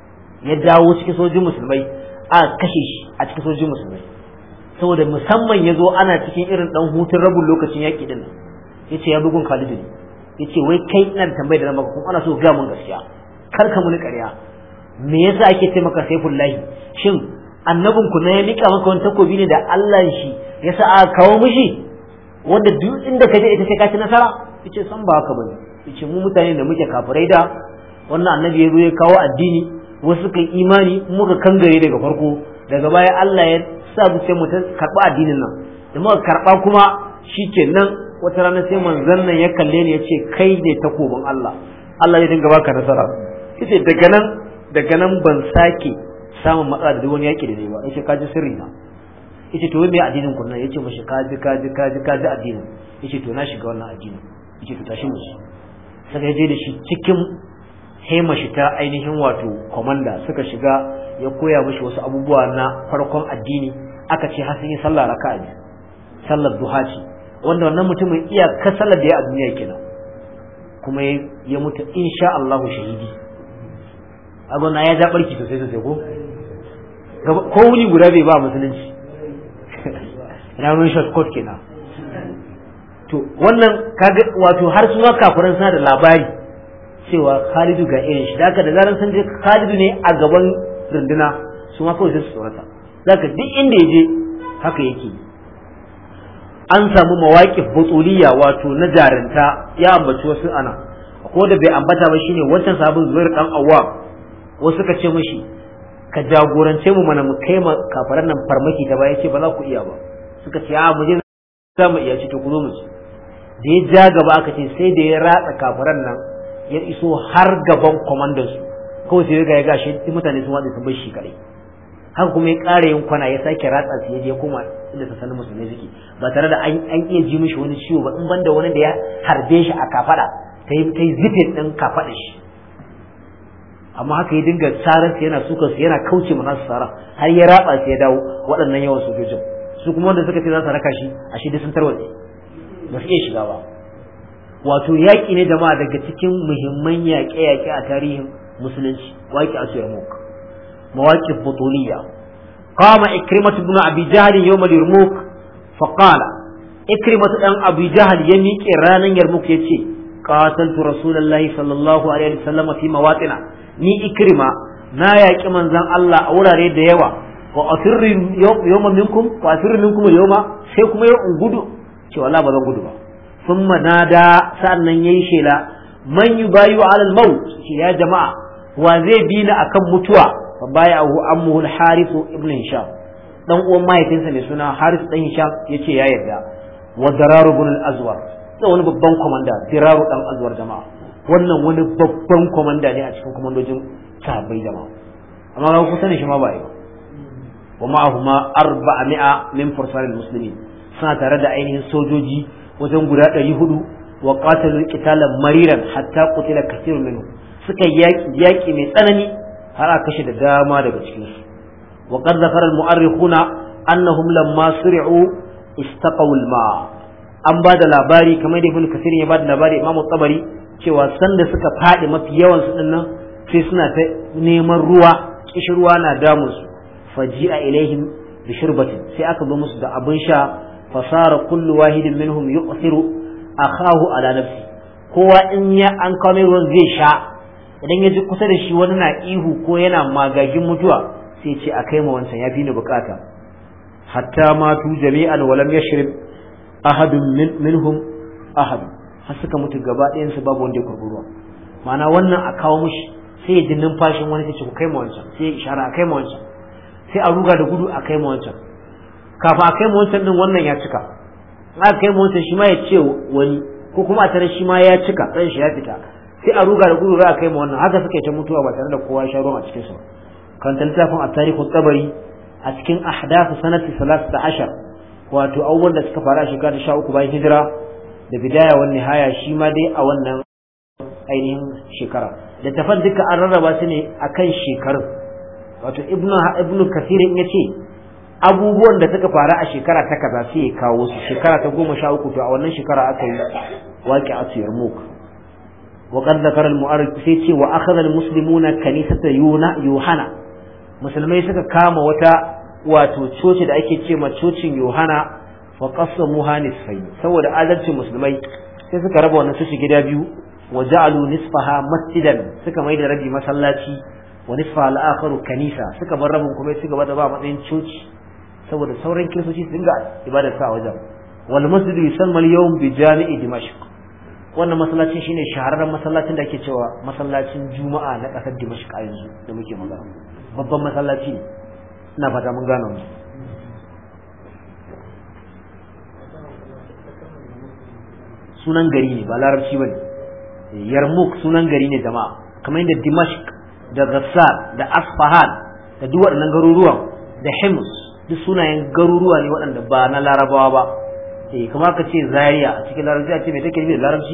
ya dawo cikin sojin musulmai a kashe shi a cikin sojin musulmai saboda musamman ya zo ana cikin irin dan hutun rabin lokacin yaƙi din nan ya ce ya bugun Khalid ne ya ce wai kai ina da tambayar da na maka kuma ana so ga mun gaskiya kar ka muni ƙarya me yasa ake ce maka saifullahi shin annabin ku na ya mika maka wani takobi ne da Allah shi yasa aka kawo mishi wanda duk inda ka je ita sai ka ci nasara yace san ba haka bane yace mu mutane da muke kafirai da wannan annabi ya zo ya kawo addini wasu kai imani muka kangare daga farko daga baya Allah ya sa mu sai mu karba addinin nan da muka karba kuma shikenan wata rana sai manzon nan ya kalle ni ya ce kai ne takobin Allah Allah ya dinga baka nasara yace daga nan daga nan ban sake samun matsala da wani yaki da ne ba yace kaji sirri na yace to me addinin ku nan yace mashi kaji kaji kaji kaji addinin yace to na shiga wannan addinin yace to tashi mu sai ya je da shi cikin hema shi ta ainihin wato komanda suka shiga ya koya mashi wasu abubuwa na farkon addini aka ce har sun yi sallah raka'a biyu sallar duha ce wanda wannan mutumin iya ka sallar da ya a duniya kenan kuma ya mutu insha Allahu shahidi agona ya ja barki sosai sosai ko ko wuni guda bai ba musulunci ina wani shortcut kenan to wannan kaga wato har su ma kafiran suna da labari cewa Khalidu ga irin shi haka da zaran sun je Khalidu ne a gaban runduna su ma kawai sai su tsorata zaka duk inda ya je haka yake an samu mawaƙif butuliya wato na jarinta ya ambaci wasu ana ko da bai ambata ba shine wancan sabon zubair dan awwam wasu suka ce mishi ka jagorance mu mana mu kai ma kafaran nan farmaki ta baya ce ba za ku iya ba suka ce a mu je za mu iya ce to ku zo mu ci da ya ja gaba aka ce sai da ya ratsa kafaran nan ya iso har gaban kwamandan su kawai sai ga ya gashi mutane sun watsa sun bar shi kadai haka kuma ya ƙara yin kwana ya sake ratsa su ya je koma inda ta sanin musulmai suke ba tare da an iya ji mishi wani ciwo ba in banda wani da ya harbe shi a kafada ta yi ta yi zifin ɗin kafada shi amma haka ya dinga tsarar su yana suka su yana kauce ma nasu tsara har ya ratsa su ya dawo waɗannan yawan sojojin su kuma wanda suka ce za su raka shi a shi sun tarwatse ba su iya shiga ba wato yaƙi ne jama'a daga cikin muhimman yaƙe-yaƙe a tarihin musulunci waƙi a suyar muka مواقف بطولية قام إكرمة بن أبي جهل يوم اليرموك فقال إكرمة بن أبي جهل يميك إرانا يرموك يتي qataltu rasulullahi sallallahu alaihi wasallam fi mawatina ni ikrima na yaƙi manzon Allah a wurare da yawa wa asirri yawma minkum wa asirri minkum yawma sai kuma yau in gudu ce wallahi ba zan gudu ba thumma nada sannan yayi shela man yubayu ala al-maut ce ya jama'a wa zai bi ni akan mutuwa fa bayahu ammuhu al-harith ibn hisham dan uwan mahaifinsa mai suna harith dan hisham yace ya yarda wa dararu ibn al-azwar da wani babban komanda diraru dan azwar jama'a wannan wani babban komanda ne a cikin komandojin sahabbai jama'a amma ba ku sani shi ma ba yi wa ma'ahuma arba'a min fursanil muslimin suna tare da ainihin sojoji wajen guda ɗari hudu wa qatalu qitalan mariran hatta qutila kathirun minhum suka yaki yaki mai tsanani har aka kashe da dama daga cikin su wa qad zakara al mu'arrikhuna annahum lamma suri'u istaqaw al ma an ba da labari kamar da ibn kasir ya ba da labari imam tabari cewa sanda suka fadi mafi yawan su dinnan sai suna ta neman ruwa kishirwa na damun su faji'a ilaihim bi shurbatin sai aka zo musu da abin sha fasara kullu wahidin minhum yu'thiru akahu ala nafsi kowa in ya an kawo mai ruwan zai sha idan ya ji kusa da shi wani na ihu ko yana magagin mutuwa sai ce a kai ma wancan ya fi ni bukata hatta matu jami'an walam yashrib ahadun minhum ahad har suka mutu gaba ɗayan su babu wanda ya kurbi ruwa ma'ana wannan a kawo mishi sai ya ji numfashin wani sai ce ku kai ma wancan sai ya ishara a kai ma wancan sai a ruga da gudu a kai ma wancan kafin a kai ma wancan din wannan ya cika aka kai ma wancan shi ma ya ce wani ko kuma a tare shi ma ya cika ran shi ya fita sai a ruga da gudu za a kai ma wannan haka suka yi ta mutuwa ba tare da kowa ya sha ruwan a cikin su kan littafin at-tarihu tabari a cikin ahdath sanati 13 wato abubuwan da suka faru a shekara ta 13 bayan hijira da bidaya wa nihaya shi ma dai a wannan ainihin shekara da tafan duka an rarraba su ne akan shekarun wato ibnu ibnu kasir ya ce abubuwan da suka faru a shekara ta kaza sai ya kawo su shekara ta goma sha uku to a wannan shekara aka yi waƙi a tsayar muk wa qad zakara al-mu'arrikh sai ce wa akhadha al-muslimuna kanisata yohana musulmai suka kama wata wato coci da ake ce ma cocin yohana wa qasamuha nisfayn saboda adalcin musulmai sai suka raba wannan coci gida biyu wa ja'alu nisfaha masjidan suka mai da rabi masallaci wa nisfa al-akharu kanisa suka bar rabin kuma suka bada ba matsayin coci saboda sauran kiristoci su dinga ibadar sa a wajen wal masjid yusamma al-yawm bi jami'i dimashq wannan masallacin shine shahararren masallacin da ake cewa masallacin juma'a na kasar dimashq a yanzu da muke magana babban masallaci ne ina fata mun gano mu sunan gari ne ba larabci bane yarmouk sunan gari ne jama'a kamar yadda dimashq da ghassar da asfahan da duk waɗannan garuruwan da hims duk sunayen garuruwa ne waɗanda ba na larabawa ba eh kamar ka ce zaria a cikin larabci a ce me take nufi da larabci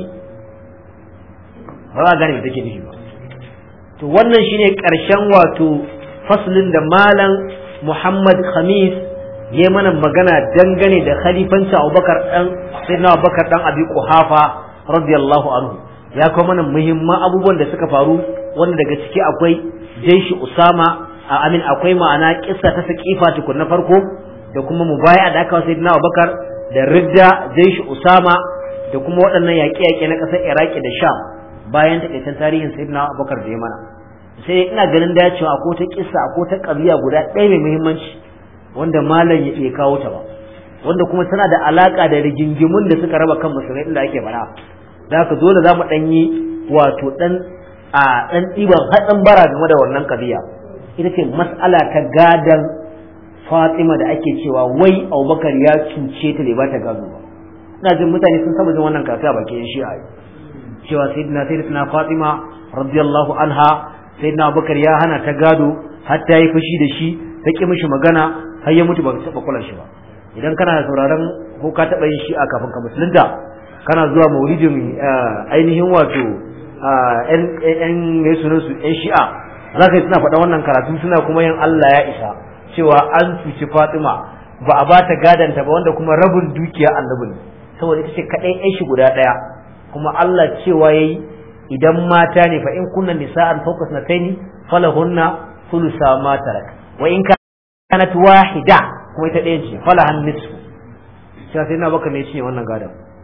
ba za gane me take nufi ba to wannan shine ƙarshen wato faslin da malam muhammad khamis ya mana magana dangane da khalifanci abubakar dan sayyidina abubakar dan abi quhafa radiyallahu anhu ya kawo mana muhimman abubuwan da suka faru wanda daga ciki akwai jaishi usama a amin akwai ma'ana kissa ta sakifa tukun na farko da kuma mubaya da aka sayyidina abubakar da ridda jaishi usama da kuma waɗannan yaƙe-yaƙe na ƙasar iraki da sham bayan takaitan tarihin sayyidina abubakar da ya mana sai ina ganin da cewa akwai ta kissa akwai ta ƙabiya guda ɗaya mai muhimmanci wanda malam ya bai kawo ta ba wanda kuma tana da alaka da rigingimun da suka raba kan musulmai inda ake fara da haka dole za mu ɗan yi wato ɗan a ɗan ɗiban hatsin bara game da wannan ƙabiya ita ce mas'ala ta gadan fatima da ake cewa wai abubakar ya cuce ta bai ba ta gado ba ina jin mutane sun saba jin wannan kaka bakin shi'a cewa sayyidina sayyidatina fatima radiyallahu anha sayyidina abubakar ya hana ta gado har ta yi fushi da shi ta ki mishi magana har ya mutu ba ta taba kula shi ba idan kana sauraron ko ka taba yin shi'a kafin ka musulunta kana zuwa maulidin ainihin wato yan mai sunan su yan shi'a za ka yi suna faɗa wannan karatu suna kuma yin Allah ya isa cewa an cuci Fatima ba a ba ta gadanta ba wanda kuma rabin dukiya annabi ne saboda ita ce kaɗai yan shi guda ɗaya kuma Allah cewa yayi idan mata ne fa in kunna nisa'an fawqa sanataini falahunna thulutha ma tarak wa in kanat wahida kuma ita ɗaya ce falahan nisfu sai sai na baka ne shi wannan gadon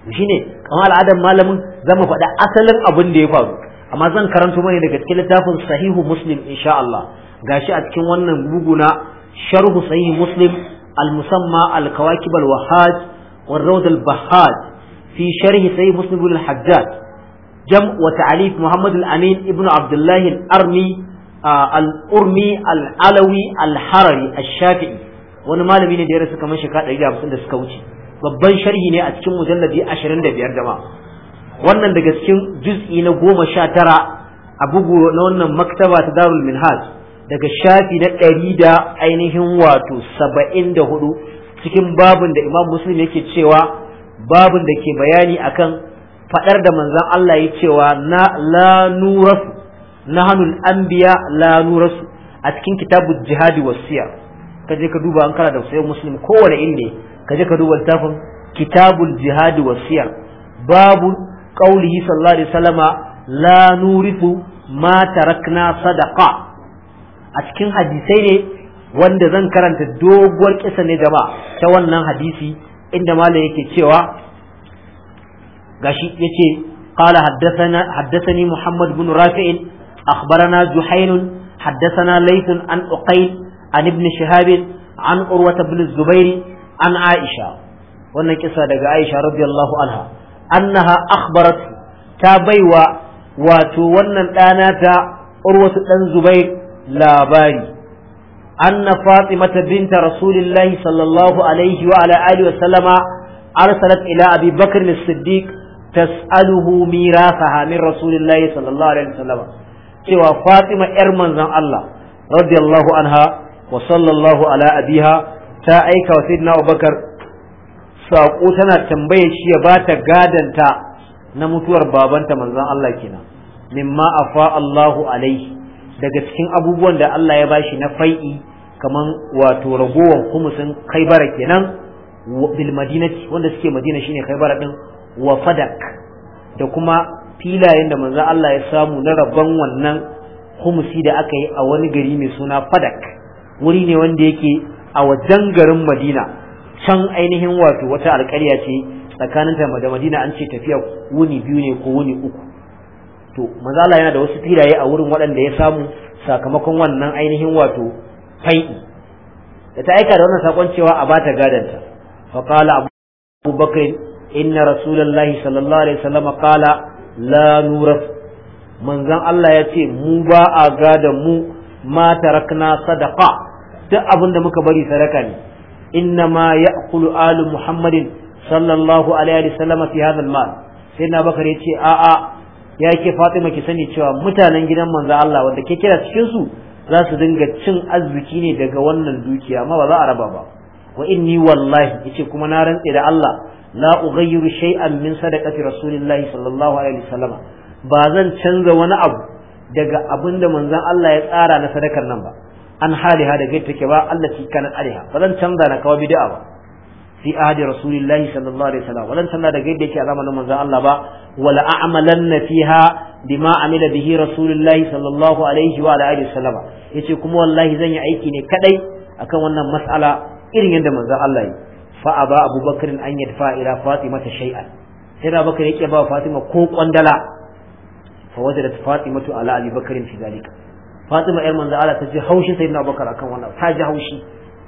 shine kamar al'adar malamin zama faɗa asalin abin da ya faru amma zan karanto mai daga cikin littafin sahihu muslim insha Allah gashi a cikin wannan bugu na sharhu sahihu muslim al-musamma al-kawakib al-wahhaj wa rawd al-bahhaj fi sharhi sahih muslim al-hajjaj jam wa ta'alif muhammad al-amin ibn abdullah al-armi al-urmi al-alawi al-harari al-shafi'i wani malami ne da ya rasu kamar shekara 150 da suka wuce babban sharhi ne a cikin mujalladi 25 jama'a wannan daga cikin juz'i na goma sha tara a bugu na wannan maktaba ta darul minhaj daga shafi na ɗari da ainihin wato saba'in da hudu cikin babin da imam muslim yake cewa babin da ke bayani akan faɗar da manzan Allah ya cewa na la nurasu na hannun anbiya la nurasu a cikin kitabul jihadi wasiya ka je ka duba an kana da sayan muslim kowane inda ka je ka duba littafin kitabul jihadi wasiya babu qaulihi sallallahu alaihi wasallama la nurithu ma tarakna sadaqa a cikin hadisai ne wanda zan karanta doguwar kisa ne jama'a ta wannan hadisi inda malam yake cewa gashi yace qala haddathana haddathani muhammad bin rafi' akhbarana juhayn haddathana layth an uqayl an ibn shihab an urwa ibn zubair an aisha wannan kisa daga aisha radiyallahu anha annaha akhbarat ta baiwa wato wannan ɗana ta urwatu ɗan zubair labari anna fatimata binta rasulillahi sallallahu alaihi wa ala alihi wa sallama arsalat ila abi bakr as-siddiq tas'aluhu mirasaha min rasulillahi sallallahu alaihi wa sallama cewa fatima yar manzon Allah radiyallahu anha wa sallallahu ala abiha ta aika wa sayyidina abubakar saƙo tana tambaye shi ya bata gadanta na mutuwar babanta manzon Allah kenan mimma afa Allahu alaihi daga cikin abubuwan da Allah ya bashi na fai'i kaman wato ragowar kumusin kaibara kenan bil madinati wanda suke madina shine kaibara din wa fadak da kuma filayen da manzon Allah ya samu na rabban wannan kumusi da aka yi a wani gari mai suna fadak wuri ne wanda yake a wajen garin madina can ainihin wato wata alƙarya ce tsakaninta da madina an ce tafiya wuni biyu ne ko wuni uku to mazala yana da wasu filaye a wurin waɗanda ya samu sakamakon wannan ainihin wato fai'i da ta aika da wannan sakon cewa a bata gadanta fa qala abu bakr inna rasulullahi sallallahu alaihi wasallam qala la nuraf manzon Allah ya ce mu ba a gadan mu ma tarakna sadaqa duk abin da muka bari sadaka ne إنما يأكل آل محمد صلى الله عليه وسلم في هذا المال سيدنا بكر يتي آآ ya ke Fatima ki sani cewa mutanen gidan manzo Allah wanda ke kira cikin su za su dinga cin arziki ne daga wannan dukiya amma ba za a raba ba wa inni wallahi yace kuma na rantse da Allah la ughayyiru shay'an min sadaqati rasulillahi sallallahu alaihi wasallam ba zan canza wani abu daga abinda manzon Allah ya tsara na sadakar nan ba an haliha da gaita take ba Allah ci kanan alaiha ba zan canza na kawo bid'a ba fi ahdi rasulillahi sallallahu alaihi wasallam walan canza da gaita yake a zamanin manzon Allah ba wala a'malanna fiha bima amila bihi rasulillahi sallallahu alaihi wa alihi wasallam yace kuma wallahi zan yi aiki ne kadai akan wannan mas'ala irin yadda manzon Allah yi fa aba abubakar an yadfa ila fatima ta shay'an sai da bakar yake ba fatima ko kwandala fa wajadat fatimatu ala abi bakarin fi zalika Fatima yar manzo Allah ta ji haushi sai na Abubakar akan wannan ta ji haushi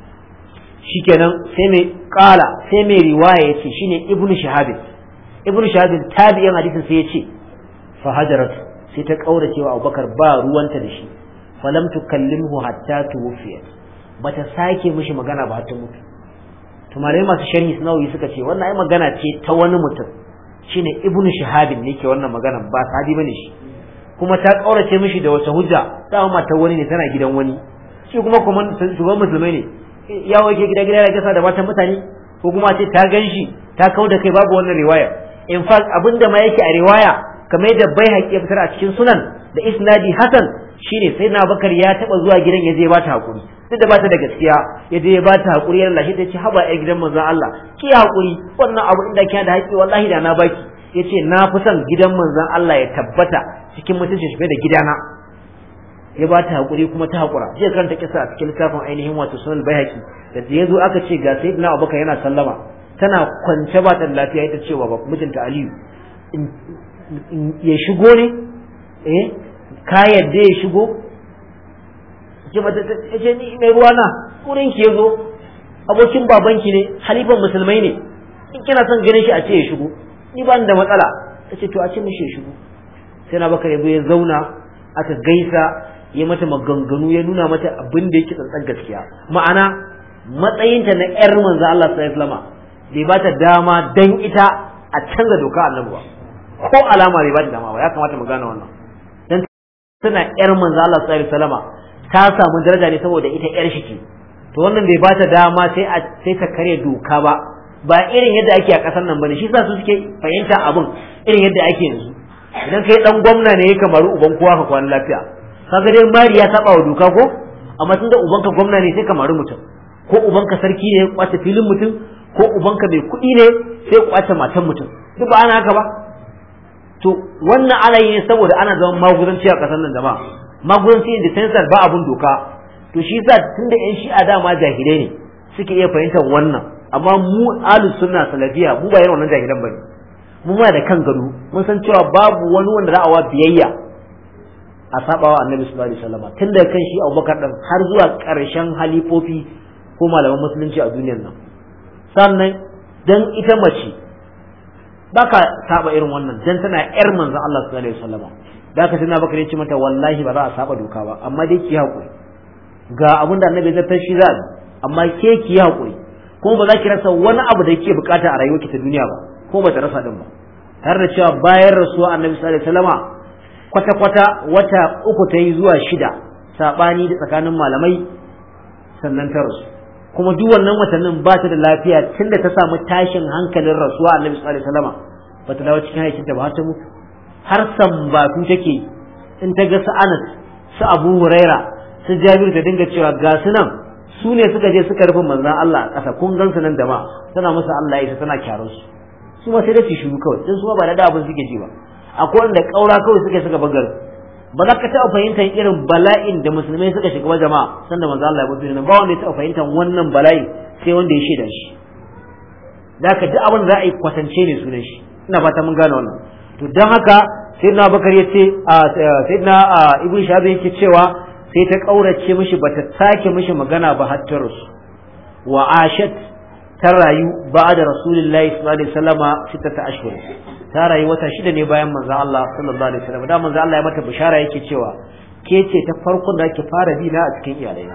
shikenan sai mai kala sai mai riwaya yace shine Ibn Shahab Ibn Shahab tabi'in hadisin sai yace fa hajarat sai ta kaurace wa Abubakar ba ruwanta da shi falam tukallimhu hatta tuwfiyat bata sake mishi magana ba ta mutu to malai masu sharhi sunawi suka ce wannan ai magana ce ta wani mutum shine Ibn Shahab ne ke wannan magana ba sahabi bane shi kuma ta kaurace mishi da wata hujja dama mata wani ne tana gidan wani shi kuma kuma shugaban musulmai ne ya wake gida gida ya gasa da matan mutane ko kuma ce ta gan shi ta kau da kai babu wannan riwaya in fact abinda ma yake a riwaya kamar da bai haƙi ya fitar a cikin sunan da isnadi hasan shine sai na bakar ya taba zuwa gidan ya je ba ta hakuri duk da ba ta da gaskiya ya je ya ba ta hakuri yana lashe ta ce haba ya gidan manzon Allah ki hakuri wannan abu inda kina da haƙi wallahi da na baki yace na fi son gidan manzon Allah ya tabbata cikin mutuncin shi da gidana ya ba ta hakuri kuma ta hakura zai karanta kisa a cikin littafin ainihin wato sunan bayhaqi da ya zo aka ce ga sayyidina abubakar yana sallama tana kwance ba ta lafiya ita cewa ba mijinta Aliyu ya shigo ne eh ka yadda ya shigo ce mata ce ni mai ruwa na wurin ki yazo abokin babanki ne halifan musulmai ne in kina son ganin shi a ce ya shigo ni ba da matsala ta ce to a ce mishi ya shigo sai na baka yazo ya zauna aka gaisa ya mata maganganu ya nuna mata abin da yake tsantsan gaskiya ma'ana matsayinta na yar manzo Allah sallallahu alaihi wasallam bai ba ta dama dan ita a canza doka annabi ba ko alama bai ba ta dama ba ya kamata mu gane wannan dan tana yar manzo Allah sallallahu alaihi wasallam ta samu daraja ne saboda ita yar shi ce to wannan bai ba ta dama sai a sai ta kare doka ba ba irin yadda ake a kasar nan bane shi sa su suke fahimta abin irin yadda ake yanzu idan kai dan gwamna ne ya kamaru uban kowa ka kwana lafiya kaga dai mari ya saba wa doka ko amma tunda ubanka gwamna ne sai kamaru mutum ko ubanka sarki ne ya kwace filin mutum ko ubanka mai kuɗi ne sai kwace matan mutum duk ba ana haka ba to wannan ana yi ne saboda ana zaman maguzanci a kasar nan jama'a maguzanci in the sense ba abun doka to shi yasa tunda yan shi'a dama jahilai ne suke iya fahimtar wannan amma mu ahlus sunna salafiya mu ba irin wannan jahilan bane mu ma da kan gado mun san cewa babu wani wanda za a wa biyayya a sabawa annabi sallallahu alaihi wasallam tun daga kan shi Abubakar din har zuwa karshen halifofi ko malaman musulunci a duniyar nan sannan dan ita mace baka saba irin wannan dan tana yar manzon Allah sallallahu alaihi wasallam da haka sai na bakare ce mata wallahi ba za a saba doka ba amma dai ki hakuri ga abin da annabi zai shi za amma ke ki hakuri kuma ba za ki rasa wani abu da yake bukata a rayuwarki ta duniya ba ko ba ta rasa din ba tare da cewa bayan rasuwa annabi sallallahu alaihi wasallama kwata kwata wata uku ta yi zuwa shida sabani da tsakanin malamai sannan ta rasu kuma duk wannan watannin ba ta da lafiya tunda ta samu tashin hankalin rasuwa annabi sallallahu alaihi wasallama ba ta dawo cikin haikinta ba har ta mutu har sambatu take in ta ga su Anas su Abu Huraira su Jabir ta dinga cewa ga su nan su ne suka je suka rufe manzon Allah a ƙasa kun gan su nan da ma tana musu Allah ya tana kyarar su su ma sai da su shiru kawai dan su ma ba da abin suke ji ba akwai wanda kaura kawai suke suka bagar ba za ka taɓa fahimtar irin bala'in da musulmai suka shiga ba jama'a sanda manzo Allah ya mutu ba wanda ya taɓa fahimtar wannan bala'i sai wanda ya shaida shi da ka duk abin da za a yi kwatance ne sunan shi ina fata mun gane wannan to don haka sayyidina bakar ya ce sayyidina ibn shabi yake cewa sai ta kaurace mishi bata sake mishi magana ba har ta rasu wa ashat ta rayu ba da rasulullahi sallallahu alaihi wasallama sittata ashhur ta rayu wata shida ne bayan manzo Allah sallallahu alaihi wasallam da manzo Allah ya mata bishara yake cewa ke ce ta farkon da ake fara bi na a cikin iyalaina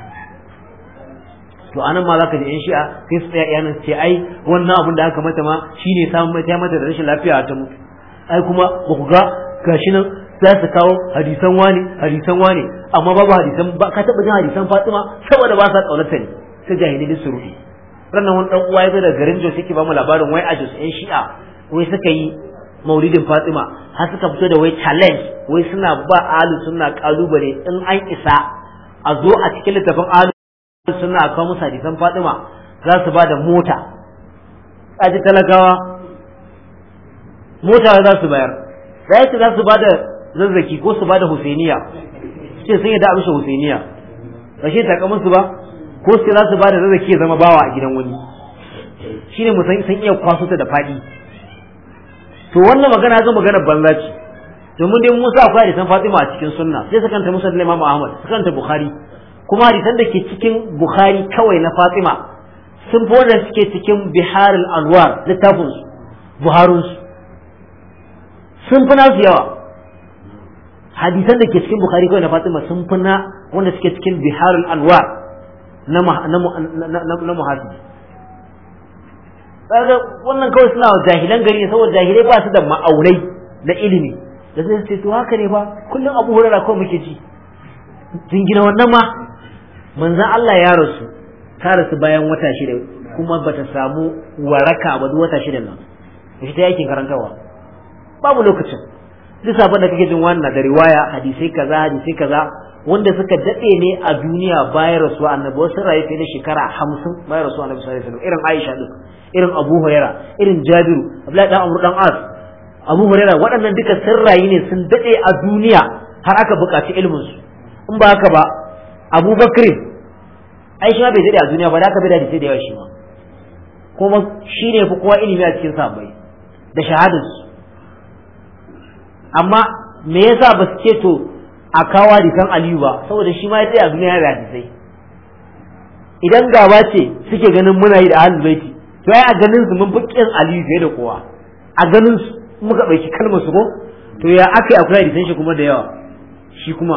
to anan ma zaka ji in shi'a sai su tsaya iyanan ce ai wannan abin da aka mata ma shine samun mata mata da rashin lafiya ta mutu ai kuma ba ku ga gashi nan za su kawo hadisan wani hadisan wani amma babu hadisan ba ka taba jin hadisan Fatima saboda ba sa kaunarta ne sai jahili su ruhi ranar wani dan uwa ya zo daga garin Jos yake ba mu labarin wai a Jos ɗan shi'a wai suka yi maulidin Fatima har suka fito da wai challenge wai suna ba alu suna kalubale in an isa a zo a cikin littafin alu suna kawo musu hadisan Fatima za su ba da mota aji talakawa mota za su bayar sai za su ba da zazzaki ko su ba da Husainiya ce sun yi da amsha Husainiya ba shi ta musu ba ko sai za su ba da zazzaki ya zama bawa a gidan wani shine mu san iya kwaso ta da fadi to wannan magana zan magana banza ce domin dai Musa akwai hadisan Fatima a cikin sunna sai suka kanta Musa da Imam Ahmad suka kanta Bukhari kuma hadisan da ke cikin Bukhari kawai na Fatima sun fi wanda suke cikin Bihar al-Anwar littafin su Buharun su sun fi nasu yawa hadisan da ke cikin Bukhari kawai na Fatima sun fi na wanda suke cikin Bihar al-Anwar na na muhasibi kaga wannan kawai suna jahilan gari saboda jahilai ba su da ma'aunai na ilimi da zai ce to haka ne ba kullum abu hurara kawai muke ji jingina wannan ma manzan Allah ya rasu ta rasu bayan wata shida kuma bata samu waraka ba duk wata shida nan shi ta yakin karantarwa babu lokacin duk sabon da kake jin wannan da riwaya hadisai kaza hadisai kaza wanda suka dade ne a duniya bayan rasuwa annabi wasu rayu fiye da shekara hamsin bayan rasuwa annabi sallallahu alaihi wasallam irin Aisha din irin Abu Huraira irin Jabiru Abdullahi dan Amr dan As Abu Huraira waɗannan duka sun rayu ne sun dade a duniya har aka buƙaci ilimin su in ba haka ba Abu Bakr ai shi ma bai dade a duniya ba da aka bai da hadisi da yawa shi ma kuma shi ne fi kowa ilimi a cikin sabai da shahadarsu amma me yasa ba su ce to a kawo hadisan aliyu ba saboda shi ma ya tsaya a duniya da hadisai idan gaba ce suke ganin muna yi da ahlul baiti to ai a ganin su mun fi kin aliyu fiye da kowa a ganin su muka ɗauki kalmar su ko to ya aka yi akwai hadisan shi kuma da yawa shi kuma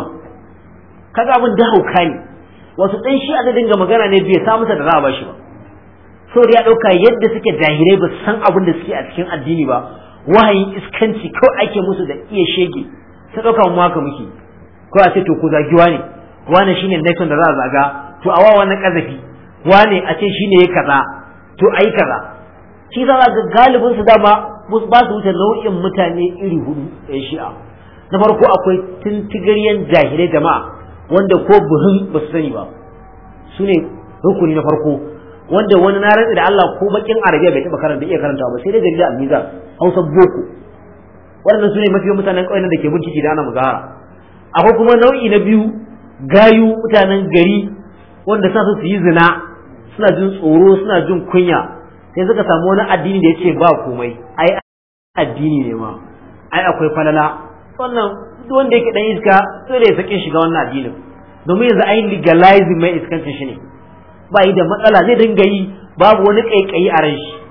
kaga abin da hauka ne wasu ɗan shi aka dinga magana ne bai samu sa da za a bashi ba saboda ya ɗauka yadda suke jahilai ba su san abin da suke a cikin addini ba wahayin iskanci kawai ake musu da iya shege sai ɗauka mu haka muke ko a ce to ku zagiwa ne wane shine nation da za a zaga to a wawa na kazafi wane a ce shine ya kaza to ai kaza shi za ga galibin su dama ba su wuce nau'in mutane iri hudu ɗaya shi'a na farko akwai tintigaryen jahilai jama'a wanda ko buhun ba su sani ba su ne rukuni na farko wanda wani na rantsi da Allah ko bakin arabiya bai taba karanta iya karanta ba sai dai jarida al-mizan hausa boko waɗannan su ne mafi mutanen ƙauyen da ke bincike da ana muzahara akwai kuma nau'i na biyu gayu mutanen gari wanda sa su yi zina suna jin tsoro suna jin kunya sai suka samu wani addini da ya ce ba komai ai addini ne ma ai akwai falala wannan duk wanda yake dan iska dole ya sake shiga wannan addinin domin yanzu ai legalizing mai iskancin shi ne ba yi da matsala zai dinga yi babu wani kaikayi a ran shi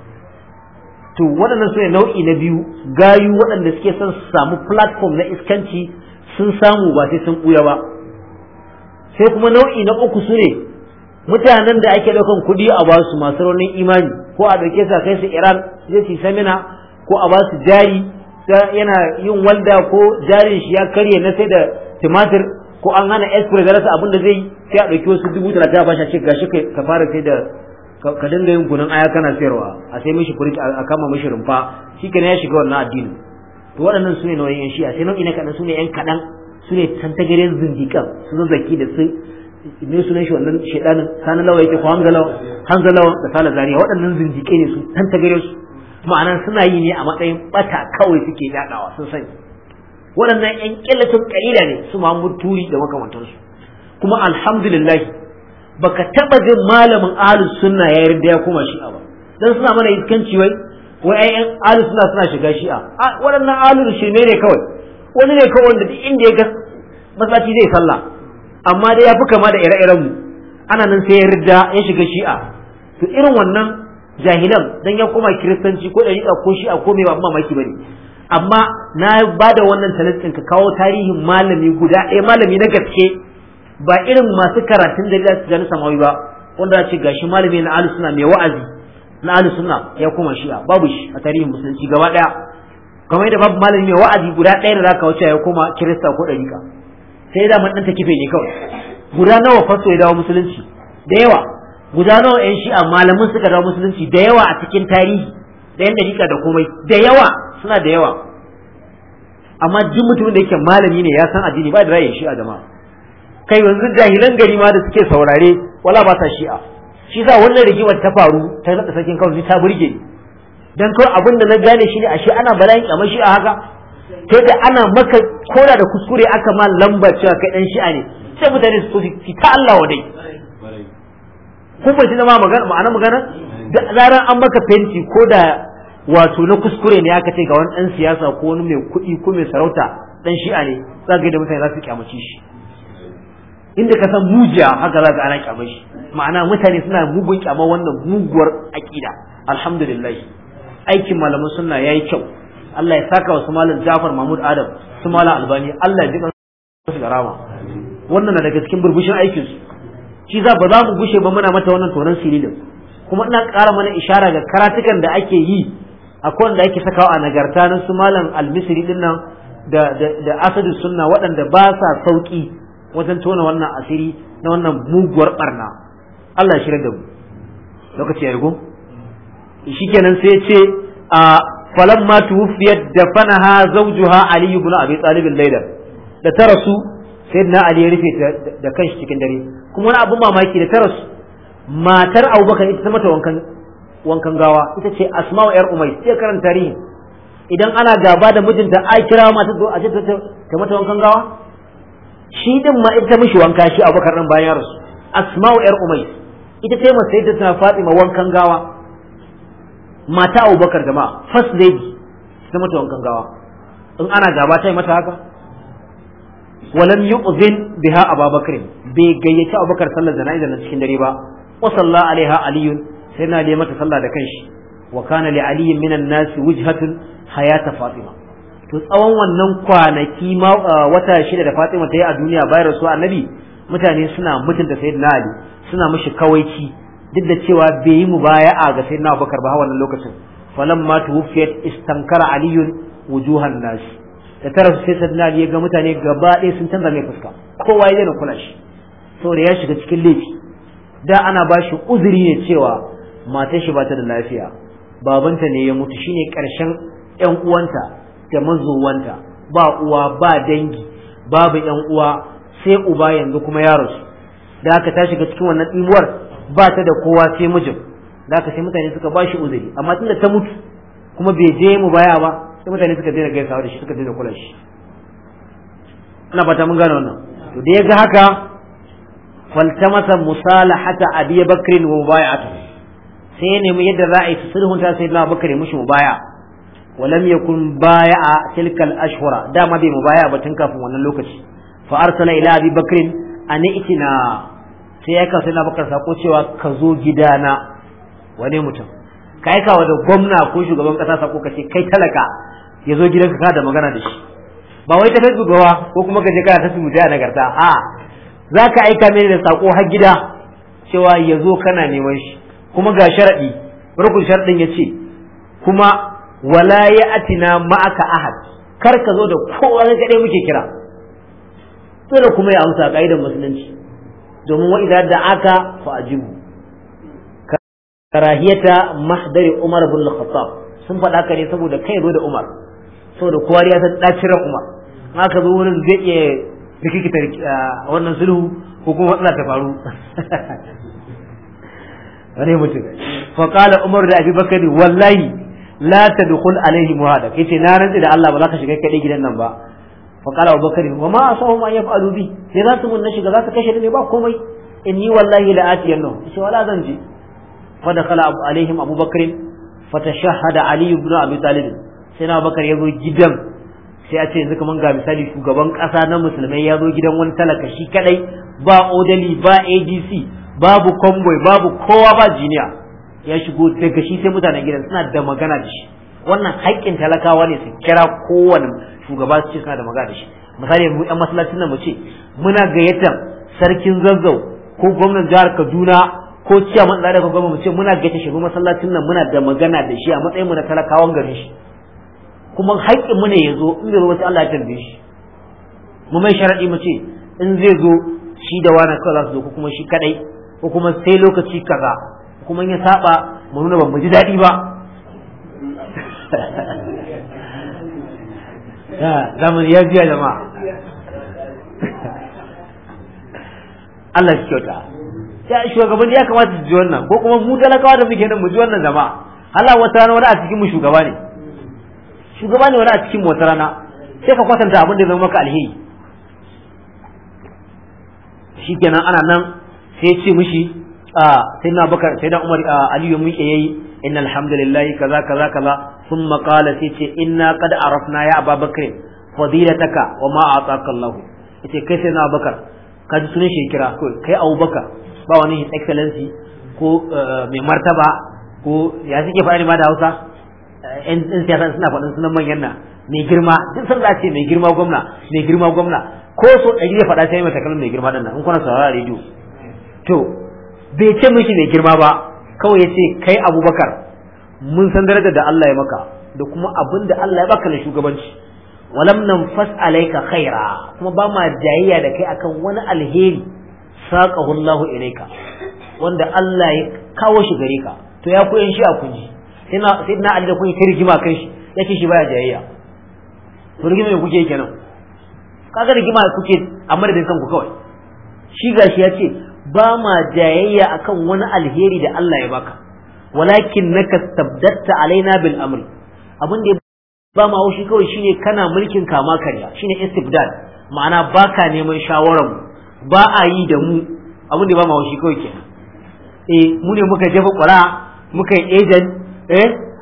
to waɗannan su ne nau'i na biyu gayu waɗanda suke son su samu platform na iskanci sun samu ba sai sun ɓuya ba sai kuma nau'i na uku su ne mutanen da ake ɗaukan kuɗi a ba su masu raunin imani ko a ɗauke su a kai su iran zai su samina ko a ba su jari yana yin walda ko jarin shi ya karye na sai da tumatir ko an hana express rasa abin da zai sai a ɗauki wasu dubu talatin a bashi a ce gashi ka fara sai da ka dinga yin kunun aya kana sayarwa a sai mishi furit a kama mishi rumfa shi ya shiga wannan addini to waɗannan su ne nau'in yan shi'a sai nau'i na kaɗan su ne yan kaɗan su ne tantagaren zindiƙan su zazzaki da su ne sunan shi wannan shaidanin sani lawa yake ko hamza lawa hamza lawa da sala zariya waɗannan zindiƙai ne su tantagaren su ma'ana suna yi ne a matsayin bata kawai suke yaɗawa sun sani waɗannan yan ƙillatun ƙalila ne su Muhammad Turi da makamantansu kuma alhamdulillah baka taɓa jin malamin ahlus sunna ya yarda ya koma shi'a ba dan suna mana iskanci wai wai ayyan ahlus sunna suna shiga shi'a waɗannan ahlul shirme ne kawai wani ne kawai wanda duk inda ya ga masallaci zai sallah amma dai ya fi kama da ire-iren mu ana nan sai ya yarda ya shiga shi'a to irin wannan jahilan dan ya koma kiristanci ko dariƙa ko shi'a ko mai ba mamaki bane amma na ba da wannan talatin ka kawo tarihin malami guda ɗaya malami na gaske ba irin masu karatun da za su gani samawi ba wanda ce gashi malami na ahlus sunna mai wa'azi na ahlus sunna ya koma shi'a babu shi a tarihin musulunci gaba ɗaya kamar yadda babu malami mai wa'azi guda ɗaya da zaka wuce ya koma kirista ko ɗariƙa sai da man ɗan ta kife ne kawai guda nawa fasto ya dawo musulunci da yawa guda nawa yan shi'a malamin suka dawo musulunci da yawa a cikin tarihi da yan dariƙa da komai da yawa suna da yawa amma duk mutumin da yake malami ne ya san addini ba da ra'ayin shi'a jama'a kai yanzu jahilan gari ma da suke saurare wala ba sa shi'a shi sa wannan rigimar ta faru ta nada sarkin kawai ta burge ni dan kawai abin da na gane shi ne ashe ana bala'in kamar shi'a haka kai da ana maka koda da kuskure aka ma lamba cewa kai dan shi'a ne sai mutane su su ta Allah wadai kun bai zama magana ma'ana magana da zaran an maka fenti ko da wato na kuskure ne aka ce ga wani dan siyasa ko wani mai kuɗi ko mai sarauta dan shi'a ne za ga da mutane za su kyamace shi inda ka san mujiya haka za ka ana kyamar shi ma'ana mutane suna mugun kyamar wannan muguwar aƙida alhamdulillah aikin malaman sunna yayi kyau Allah ya saka wa su malam Jafar Mahmud Adam su malam Albani Allah ya ji su da rama wannan na daga cikin burbushin aikin su shi za ba za mu gushe ba muna mata wannan tonon sililin kuma ina ƙara mana ishara ga karatukan da ake yi akwai wanda ake sakawa a nagarta na su malam Al-Misri din nan da da da Asadu Sunna waɗanda ba sa sauki wajen tona wannan asiri na wannan muguwar barna Allah ya shirya da mu lokaci ya rigo shikenan sai ya ce a falamma tuwfiyat dafanaha zawjuha ali ibn abi talib layla da ta rasu sayyidina ali ya rufe da kanshi cikin dare kuma wani abu mamaki da ta rasu matar abubakar ita ta mata wankan wankan gawa ita ce asma'u yar umay sai karanta tarihi idan ana gaba da mijinta a kira mata zo a ce ta mata wankan gawa shi din ma ita mishi wanka shi abubakar nan bayan rasu asma'u yar umay ita ce masa ita ta fatima wankan gawa mata abubakar jama'a first lady ta mata wankan gawa in ana gaba ta yi mata haka walam yu'zin biha abubakar bai gayyaci abubakar sallar jana'iza na cikin dare ba wa salla alaiha aliyun sai na da mata sallah da kanshi wa kana li aliyin minan nasi wujhatun hayata fatima to tsawon wannan kwanaki wata shida da fatima ta yi a duniya bayan rasu annabi mutane suna mutunta sayyidina ali suna mishi kawaici duk da cewa bai yi mubaya'a ga sayyidina abubakar ba wannan lokacin falamma tuwfiyat istankara aliyun wujuhan nasi da tara sai sayyidina ali ya ga mutane gaba ɗaya sun canza mai fuska kowa ya daina kula shi saboda ya shiga cikin laifi da ana ba shi uzuri ne cewa matar shi ba ta da lafiya babanta ne ya mutu shine karshen yan uwanta da mazuwanta ba uwa ba dangi babu yan uwa sai uba yanzu kuma ya rasu da aka ta shiga cikin wannan imuwar ba ta da kowa sai mijin da aka sai mutane suka ba shi uzuri amma tunda ta mutu kuma bai je mu baya ba sai mutane suka daina gaisawa da shi suka daina kula shi ina fata mun gane wannan to da ya ga haka faltamasa musalahata abi bakrin wa mubaya'atu sai ya nemi yadda za a yi sulhunta sai na bakar ya mushi mubaya walam yakun baya'a tilkal ashhura dama bai mubaya ba tun kafin wannan lokaci fa arsala ila abi bakrin an itina sai ya sai na bakar sako cewa ka zo gidana wane mutum ka aika wa da gwamna ko shugaban kasa sako ka ce kai talaka ya zo gidanka ka da magana da shi ba wai ta facebook ba ko kuma ka je kana ta subuta a nagarta a za ka aika mini da sako har gida cewa ya zo kana neman shi kuma ga sharaɗi rukun sharaɗin ya ce kuma wala ya atina ma'aka ahad kar ka zo da kowa ga kaɗai muke kira dole kuma ya amsa ka'idar musulunci domin wa idan da aka fa ajibu karahiyata mahdari umar bin khattab sun faɗa ka ne saboda kai zo da umar saboda kowa ya san ɗaciran umar aka zo wurin zai iya rikikita wannan sulhu ko kuma matsala ta faru wani mutum fa qala umar da abubakar wallahi la tadkhul alaihi muhada yace na rantsi da Allah ba za ka shiga kadai gidan nan ba fa qala abubakar wa ma asahu ma yaf'alu bi sai za su mun na shiga za ka kashe ni ba komai inni wallahi la atiyanno yace wala zan je fa dakhala abu alaihim abubakar fa tashahhada ali ibn abi talib sai na abubakar ya zo gidan sai a ce yanzu kaman ga misali shugaban kasa na musulmai ya zo gidan wani talaka shi kadai ba odali ba adc babu convoy babu kowa ba jiniya ya shigo daga shi sai mutanen gidan suna da magana da shi wannan haƙƙin talakawa ne su kira kowane shugaba su ce suna da magana da shi misali mu yan masallacin nan mu ce muna gayyatar sarkin zazzau ko gwamnan jihar kaduna ko ciyaman da ko gwamnati mu ce muna gayyata shi masallacin nan muna da magana da shi a matsayin mu na talakawan garin shi kuma haƙƙin mu ne ya zo in zai zo wace Allah ya tambaye shi mu mai sharaɗi mu ce in zai zo shi da wani kawai za su zo ko kuma shi kadai ko kuma sai lokaci kaza kuma ya saba mu nuna ban mu ji daɗi ba zamani ya biya jama'a Allah shi kyauta sai shugaban ya kamata su ji wannan ko kuma mu talakawa da muke nan mu ji wannan jama'a Allah wata rana wani a cikin mu shugaba ne shugaba ne wani a cikin wata rana sai ka kwatanta abin da zama maka alheri shikenan ana nan sai ya ce mishi sai na bakar sai na umar aliyu mun ke yayi inna alhamdulillahi kaza kaza kaza thumma qala sai ce inna qad arafna ya ababakar fadilataka wa ma ataka Allah yace kai sai na bakar ka ji sunan shi kira ko kai abubakar ba wani his excellency ko mai martaba ko ya suke faɗa ma da Hausa yan siyasa suna faɗin sunan manyan nan mai girma duk sun ce mai girma gwamna mai girma gwamna ko so ɗari ya faɗa sai mai takalmin mai girma ɗin nan in kuna saurara rediyo to bai ce mishi mai girma ba kawai ya ce kai abubakar mun san darajar da Allah ya maka da kuma abin da Allah ya baka na shugabanci walam nan fas alaika khaira kuma ba ma jayayya da kai akan wani alheri saqahu Allah ilaika wanda Allah ya kawo shi gare ka to ya koyan shi a kunji sai na sai na Allah kun yi rigima kan shi yace shi baya jayayya to rigima me kuke kenan kaga rigima kuke a madadin kanku kawai shi gashi ya ce ba ma jayayya akan wani alheri da Allah ya baka walakin naka tabdatta alaina bil amri abin da ba ma shi kawai shine kana mulkin kama karya shine istibdad ma'ana baka neman shawaran mu ba a yi da mu abin da ba ma shi kawai kenan eh mu ne muka jefa ƙura muka yi agent eh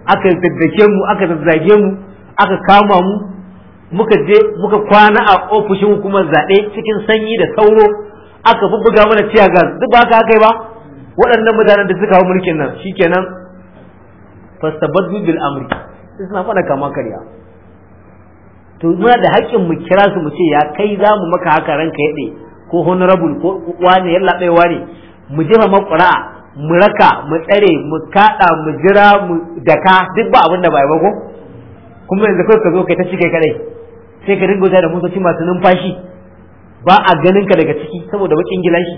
aka daddake mu aka zazzage mu aka kama mu muka je muka kwana a ofishin hukumar zaɓe cikin sanyi da sauro aka bubbuga mana ciya gas duk ba haka aka yi ba waɗannan mutanen da suka hau mulkin nan shikenan fastabaddu bil amri sai suna faɗa kama karya to muna da haƙƙin mu kira su mu ce ya kai za mu maka haka ranka yaɗe ko honorable ko wane yalla bai wane mu jefa maƙura mu raka mu tsare mu kaɗa mu jira mu daka duk ba abin da ba ba ko kuma yanzu kai ka zo kai ta cike kadai sai ka dinga da motoci masu numfashi ba a ganin ka daga ciki saboda bakin gilashi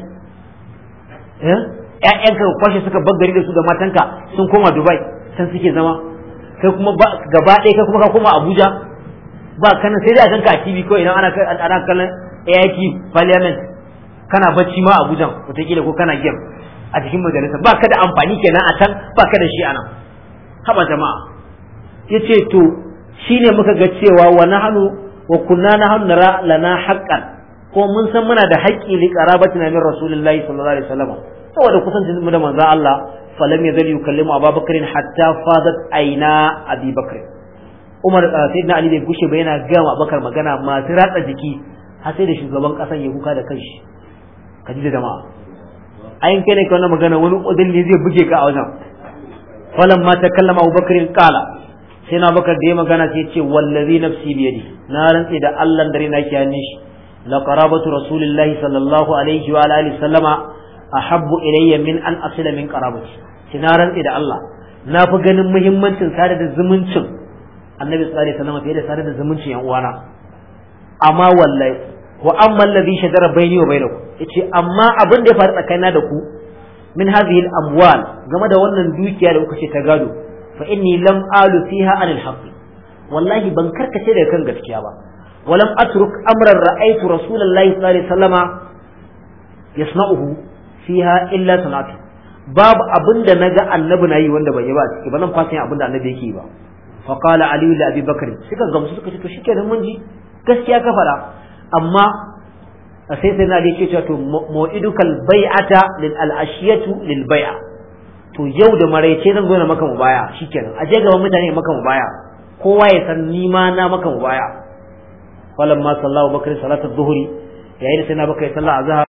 ƴaƴanka kwashe suka baggari da su da matanka sun koma Dubai can suke zama kai kuma gaba ɗaya kai kuma ka koma Abuja ba kana sai dai a ganka a TV ko idan ana ana kallon AIT Parliament kana bacci ma a Abuja wataƙila ko kana game a cikin majalisa ba ka da amfani kenan a can ba ka da shi a nan haba jama'a yace to shine muka ga cewa wa nahnu wa kunna nahnu nara lana haqqan ko mun san muna da haƙƙi li qarabatina min rasulillahi sallallahu alaihi wasallam saboda kusancin mu da manzon Allah falam yazal yukallimu Abubakar hatta fadat aina Abi Bakr Umar sayyidina Ali bai gushe ba yana ga Abubakar magana masu ratsa jiki har sai da shugaban kasan ya kuka da kanshi kaji da jama'a ayin kai ne kana magana wani udulli zai buge ka a wajen falam ma takallama Abubakar qala sai na bakar da ya magana sai ce wallazi nafsi biyadi na rantse da Allah dare na ke hannun shi la qarabatu rasulillahi sallallahu alaihi wa alihi sallama ahabbu ilayya min an asila min qarabati sai na rantse da Allah na fi ganin muhimmancin sada da zumuncin annabi sallallahu alaihi wasallam fiye da sada da zumuncin yan uwana amma wallahi wa amma alladhi shajara baini wa bainakum yace amma abin da ya faru tsakanina da ku min hadhihi al-amwal game da wannan dukiya da kuka ce ta gado fa inni lam alu fiha anil haqqi wallahi ban karkace daga kan gaskiya ba walam atruk amran ra'aytu rasulullahi sallallahu alaihi wasallama yasna'uhu fiha illa sanatu babu abin da naga annabi nayi wanda ban yi ba ciki ba nan fasin abin da annabi yake ba fa qala ali li abi bakr suka gamsu suka ce to shikenan mun ji gaskiya ka fara amma sai sai na ce cewa to mu'idukal bai'ata lil al-ashiyatu lil bai'a to yau da maraice zan zo na maka mu baya shikenan aje gaban mutane maka mu baya kowa ya san ni ma na maka mu baya falamma sallahu bakr salatu dhuhri yayin da sai na baka sallah azhar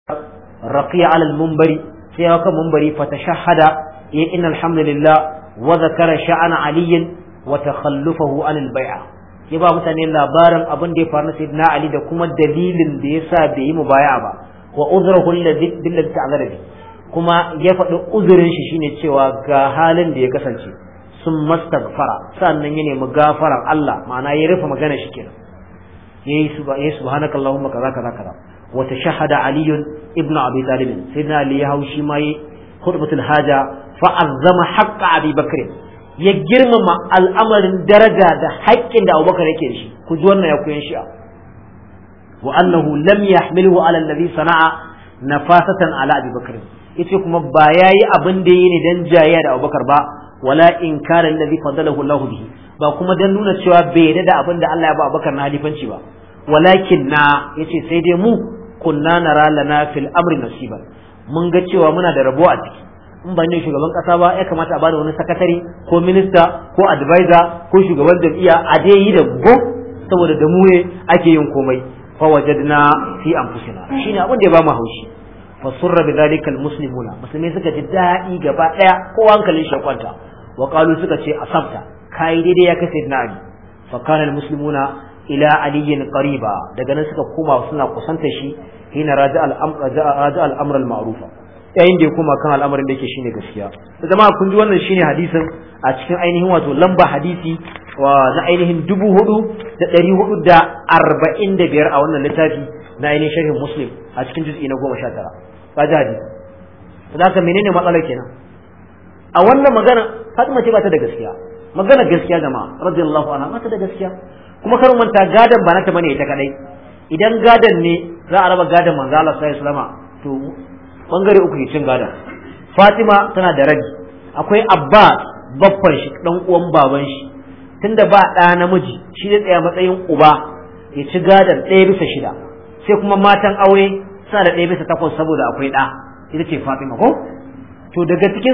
raqiya ala al-munbari sai ya kan munbari fa tashahhada ya inna alhamdulillah wa zakara sha'ana ali wa takhallufahu an al-bai'a ya ba mutane labarin abin da ya faru na sayyidina ali da kuma dalilin da yasa bai yi mubaya ba wa uzruhu alladhi billadhi ta'ala bi kuma ya faɗi uzurin shi shine cewa ga halin da ya kasance sun mastaghfara sannan ya nemi gafaran Allah ma'ana ya rufe magana shi kenan yayi yayi subhanakallahumma kaza kaza kaza wa tashahhada ali ibn abi talib sayyidina ali ya haushi ma yi khutbatul haja fa azzama haqqa abi bakr ya girmama al'amarin daraja da haƙƙin da abubakar yake da shi ku ji wannan ya kuyan shi'a wa annahu lam yahmilhu ala alladhi sana'a nafasatan ala abi bakr yace kuma ba yayi abin da yi ne dan jayya da abubakar ba wala inkara alladhi fadalahu Allah bihi ba kuma dan nuna cewa bai yarda da abin da Allah ya ba abubakar na halifanci ba walakin na yace sai dai mu kunna nara lana fil amri nasiba mun ga cewa muna da rabo a ciki in ba ne shugaban kasa ba ya kamata a bada wani sakatare ko minista ko advisor ko shugaban jam'iyya a dai yi da go saboda da mu ne ake yin komai fa wajadna fi anfusina shine abin da ya ba mu haushi fa surra bi dhalika almuslimuna musulmai suka ji daɗi gaba daya ko hankalin shi kwanta wa qalu suka ce asabta kai daidai ya kai na ali fa kana almuslimuna ila aliyin qariba daga nan suka koma suna kusanta shi hina raja al-amr raja al-amr al-ma'rufa yayin da ya koma kan al'amarin da yake shine gaskiya da jama'a kun ji wannan shine hadisin a cikin ainihin wato lamba hadisi wa na ainihin dubu hudu da ɗari hudu da arba'in da biyar a wannan littafi na ainihin sharhin muslim a cikin juz'i na goma sha tara ka ji hadisi da haka menene matsalar kenan a wannan magana Fatima ce ba ta da gaskiya magana gaskiya jama'a radiyallahu anha ba ta da gaskiya kuma kar manta gadan ba nata bane ita kadai idan gadan ne za a raba gadan manzo Allah sallallahu alaihi wasallam to bangare uku ke cin gadan Fatima tana da rabi akwai Abbas baffan shi dan uwan baban shi tunda ba ɗa namiji shi zai tsaya matsayin uba ya ci gadan ɗaya bisa shida sai kuma matan aure suna da ɗaya bisa takwas saboda akwai ɗa ita ce Fatima ko to daga cikin su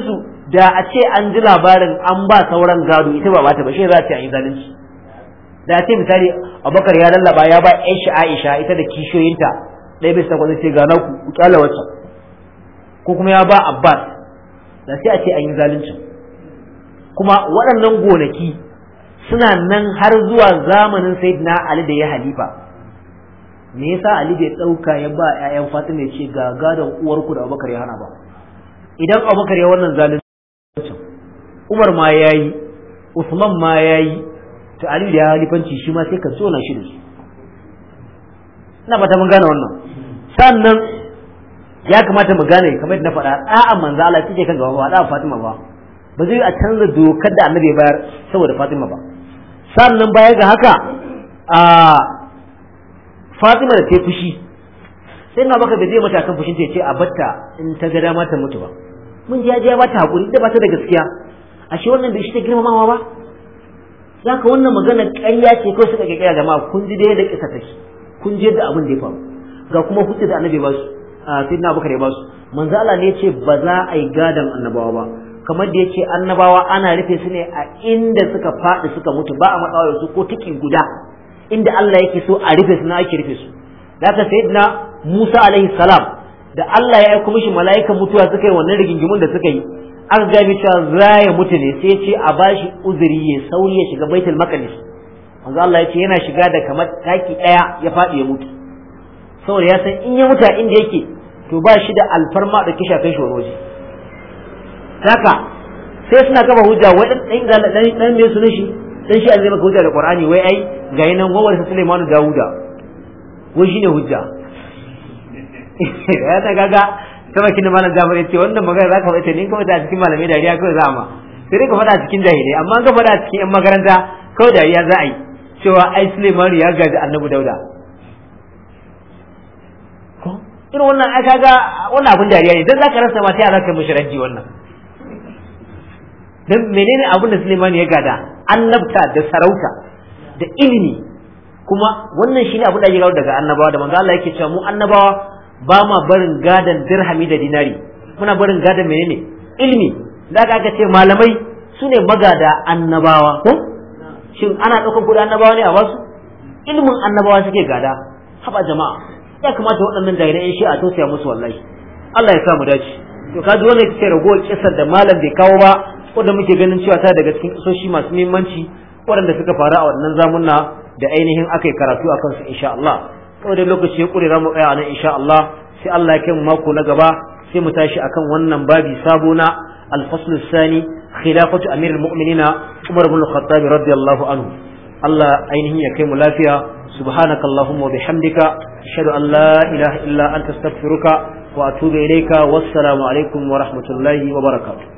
da a ce an ji labarin an ba sauran gado ita ba bata ba shi za a ce an yi zalunci da a ce misali abubakar ya lallaba ya ba yan shi aisha ita da kishiyoyinta ɗaya bisa takwas ce ga na ku kyala wacce ko kuma ya ba abbas da sai a ce an yi zalunci kuma waɗannan gonaki suna nan har zuwa zamanin sayyidina ali da ya halifa me yasa ali bai ɗauka ya ba 'ya'yan fatima ya ce ga gadon uwarku da abubakar ya hana ba idan abubakar ya wannan zalunci Umar ma ya yi, Usman ma ya yi, to Ali da ya halifanci shi ma sai ka tsona shi da su. Ina fata mun gane wannan. Sannan ya kamata mu gane kamar na faɗa a'a manzo Allah take kan gaba ba da Fatima ba. Ba zai a canza dokar da Annabi bayar saboda Fatima ba. Sannan baya ga haka a Fatima da ta fushi sai na baka bai zai mata kan fushin ta ce a batta in ta ga dama ta mutu ba. mun ji ya bata hakuri da bata da gaskiya ashe wannan bai shi ta girmamawa ba zaka wannan magana ƙarya ce ko suka kira jama'a kun ji da yadda kisa take kun ji yadda abin da ya faru ga kuma hujja da annabi ba su sayyidina abubakar ya ba su manzo Allah ne yace ba za a yi gadan annabawa ba kamar da yace annabawa ana rufe su ne a inda suka faɗi suka mutu ba a matsawa da su ko tiki guda inda Allah yake so a rufe su na ake rufe su da haka sayyidina Musa alaihi salam da Allah ya aika mishi mala'ikan mutuwa suka yi wannan rigingimun da suka yi an ga cewa za ya mutu ne sai ce a bashi uzuri ya sauri ya shiga baitul maqdis manzo Allah ya ce yana shiga da kamar taki daya ya faɗi ya mutu saboda ya san in ya mutu inda yake to ba shi da alfarma da kisha kai shoroji haka sai suna kafa hujja wai dan dan dan dan me sunan shi dan shi azai maka hujja da Qur'ani wai ai ga yanan gwawar Sulaiman Dawuda wai shine hujja ya ta gaga ta baki da malam Jafar yace wannan magana zaka faɗa ne kawai a cikin malamai dariya kawai za ma sai dai ka faɗa a cikin jahilai amma ka faɗa a cikin yan makaranta kawai dariya za a yi cewa ai Suleiman ya gaji Annabi Dauda ko irin wannan ai kaga wannan abin dariya ne dan zaka rasa ma sai zaka mishi raji wannan dan menene abin da Suleiman ya gada annabta da sarauta da ilimi kuma wannan shine abin da ake gawo daga annabawa da manzo Allah yake cewa mu annabawa ba ma barin gadan dirhami da dinari muna barin gadan menene ilmi da aka ce malamai su ne magada annabawa ko shin ana ɗaukar kuɗi annabawa ne a basu ilmin annabawa suke gada haba jama'a ya kamata waɗannan jahilai shi a tausaya musu wallahi Allah ya sa mu dace to kaji wannan ita ce ragowar kisar da malam bai kawo ba wanda muke ganin cewa ta daga cikin kisoshi masu muhimmanci waɗanda suka faru a wannan zamunna da ainihin aka yi karatu a kansu insha Allah saboda lokaci ya kure mu tsaya nan insha Allah sai Allah ya kai mu mako na gaba sai mu tashi akan wannan babi sabo na al-fasl sani khilafatu amir al-mu'minin Umar ibn al-Khattab radiyallahu anhu Allah ainihin ya kai mu lafiya subhanakallahumma wa bihamdika ashhadu an la ilaha illa anta astaghfiruka wa atubu ilayka wassalamu alaikum wa rahmatullahi wa barakatuh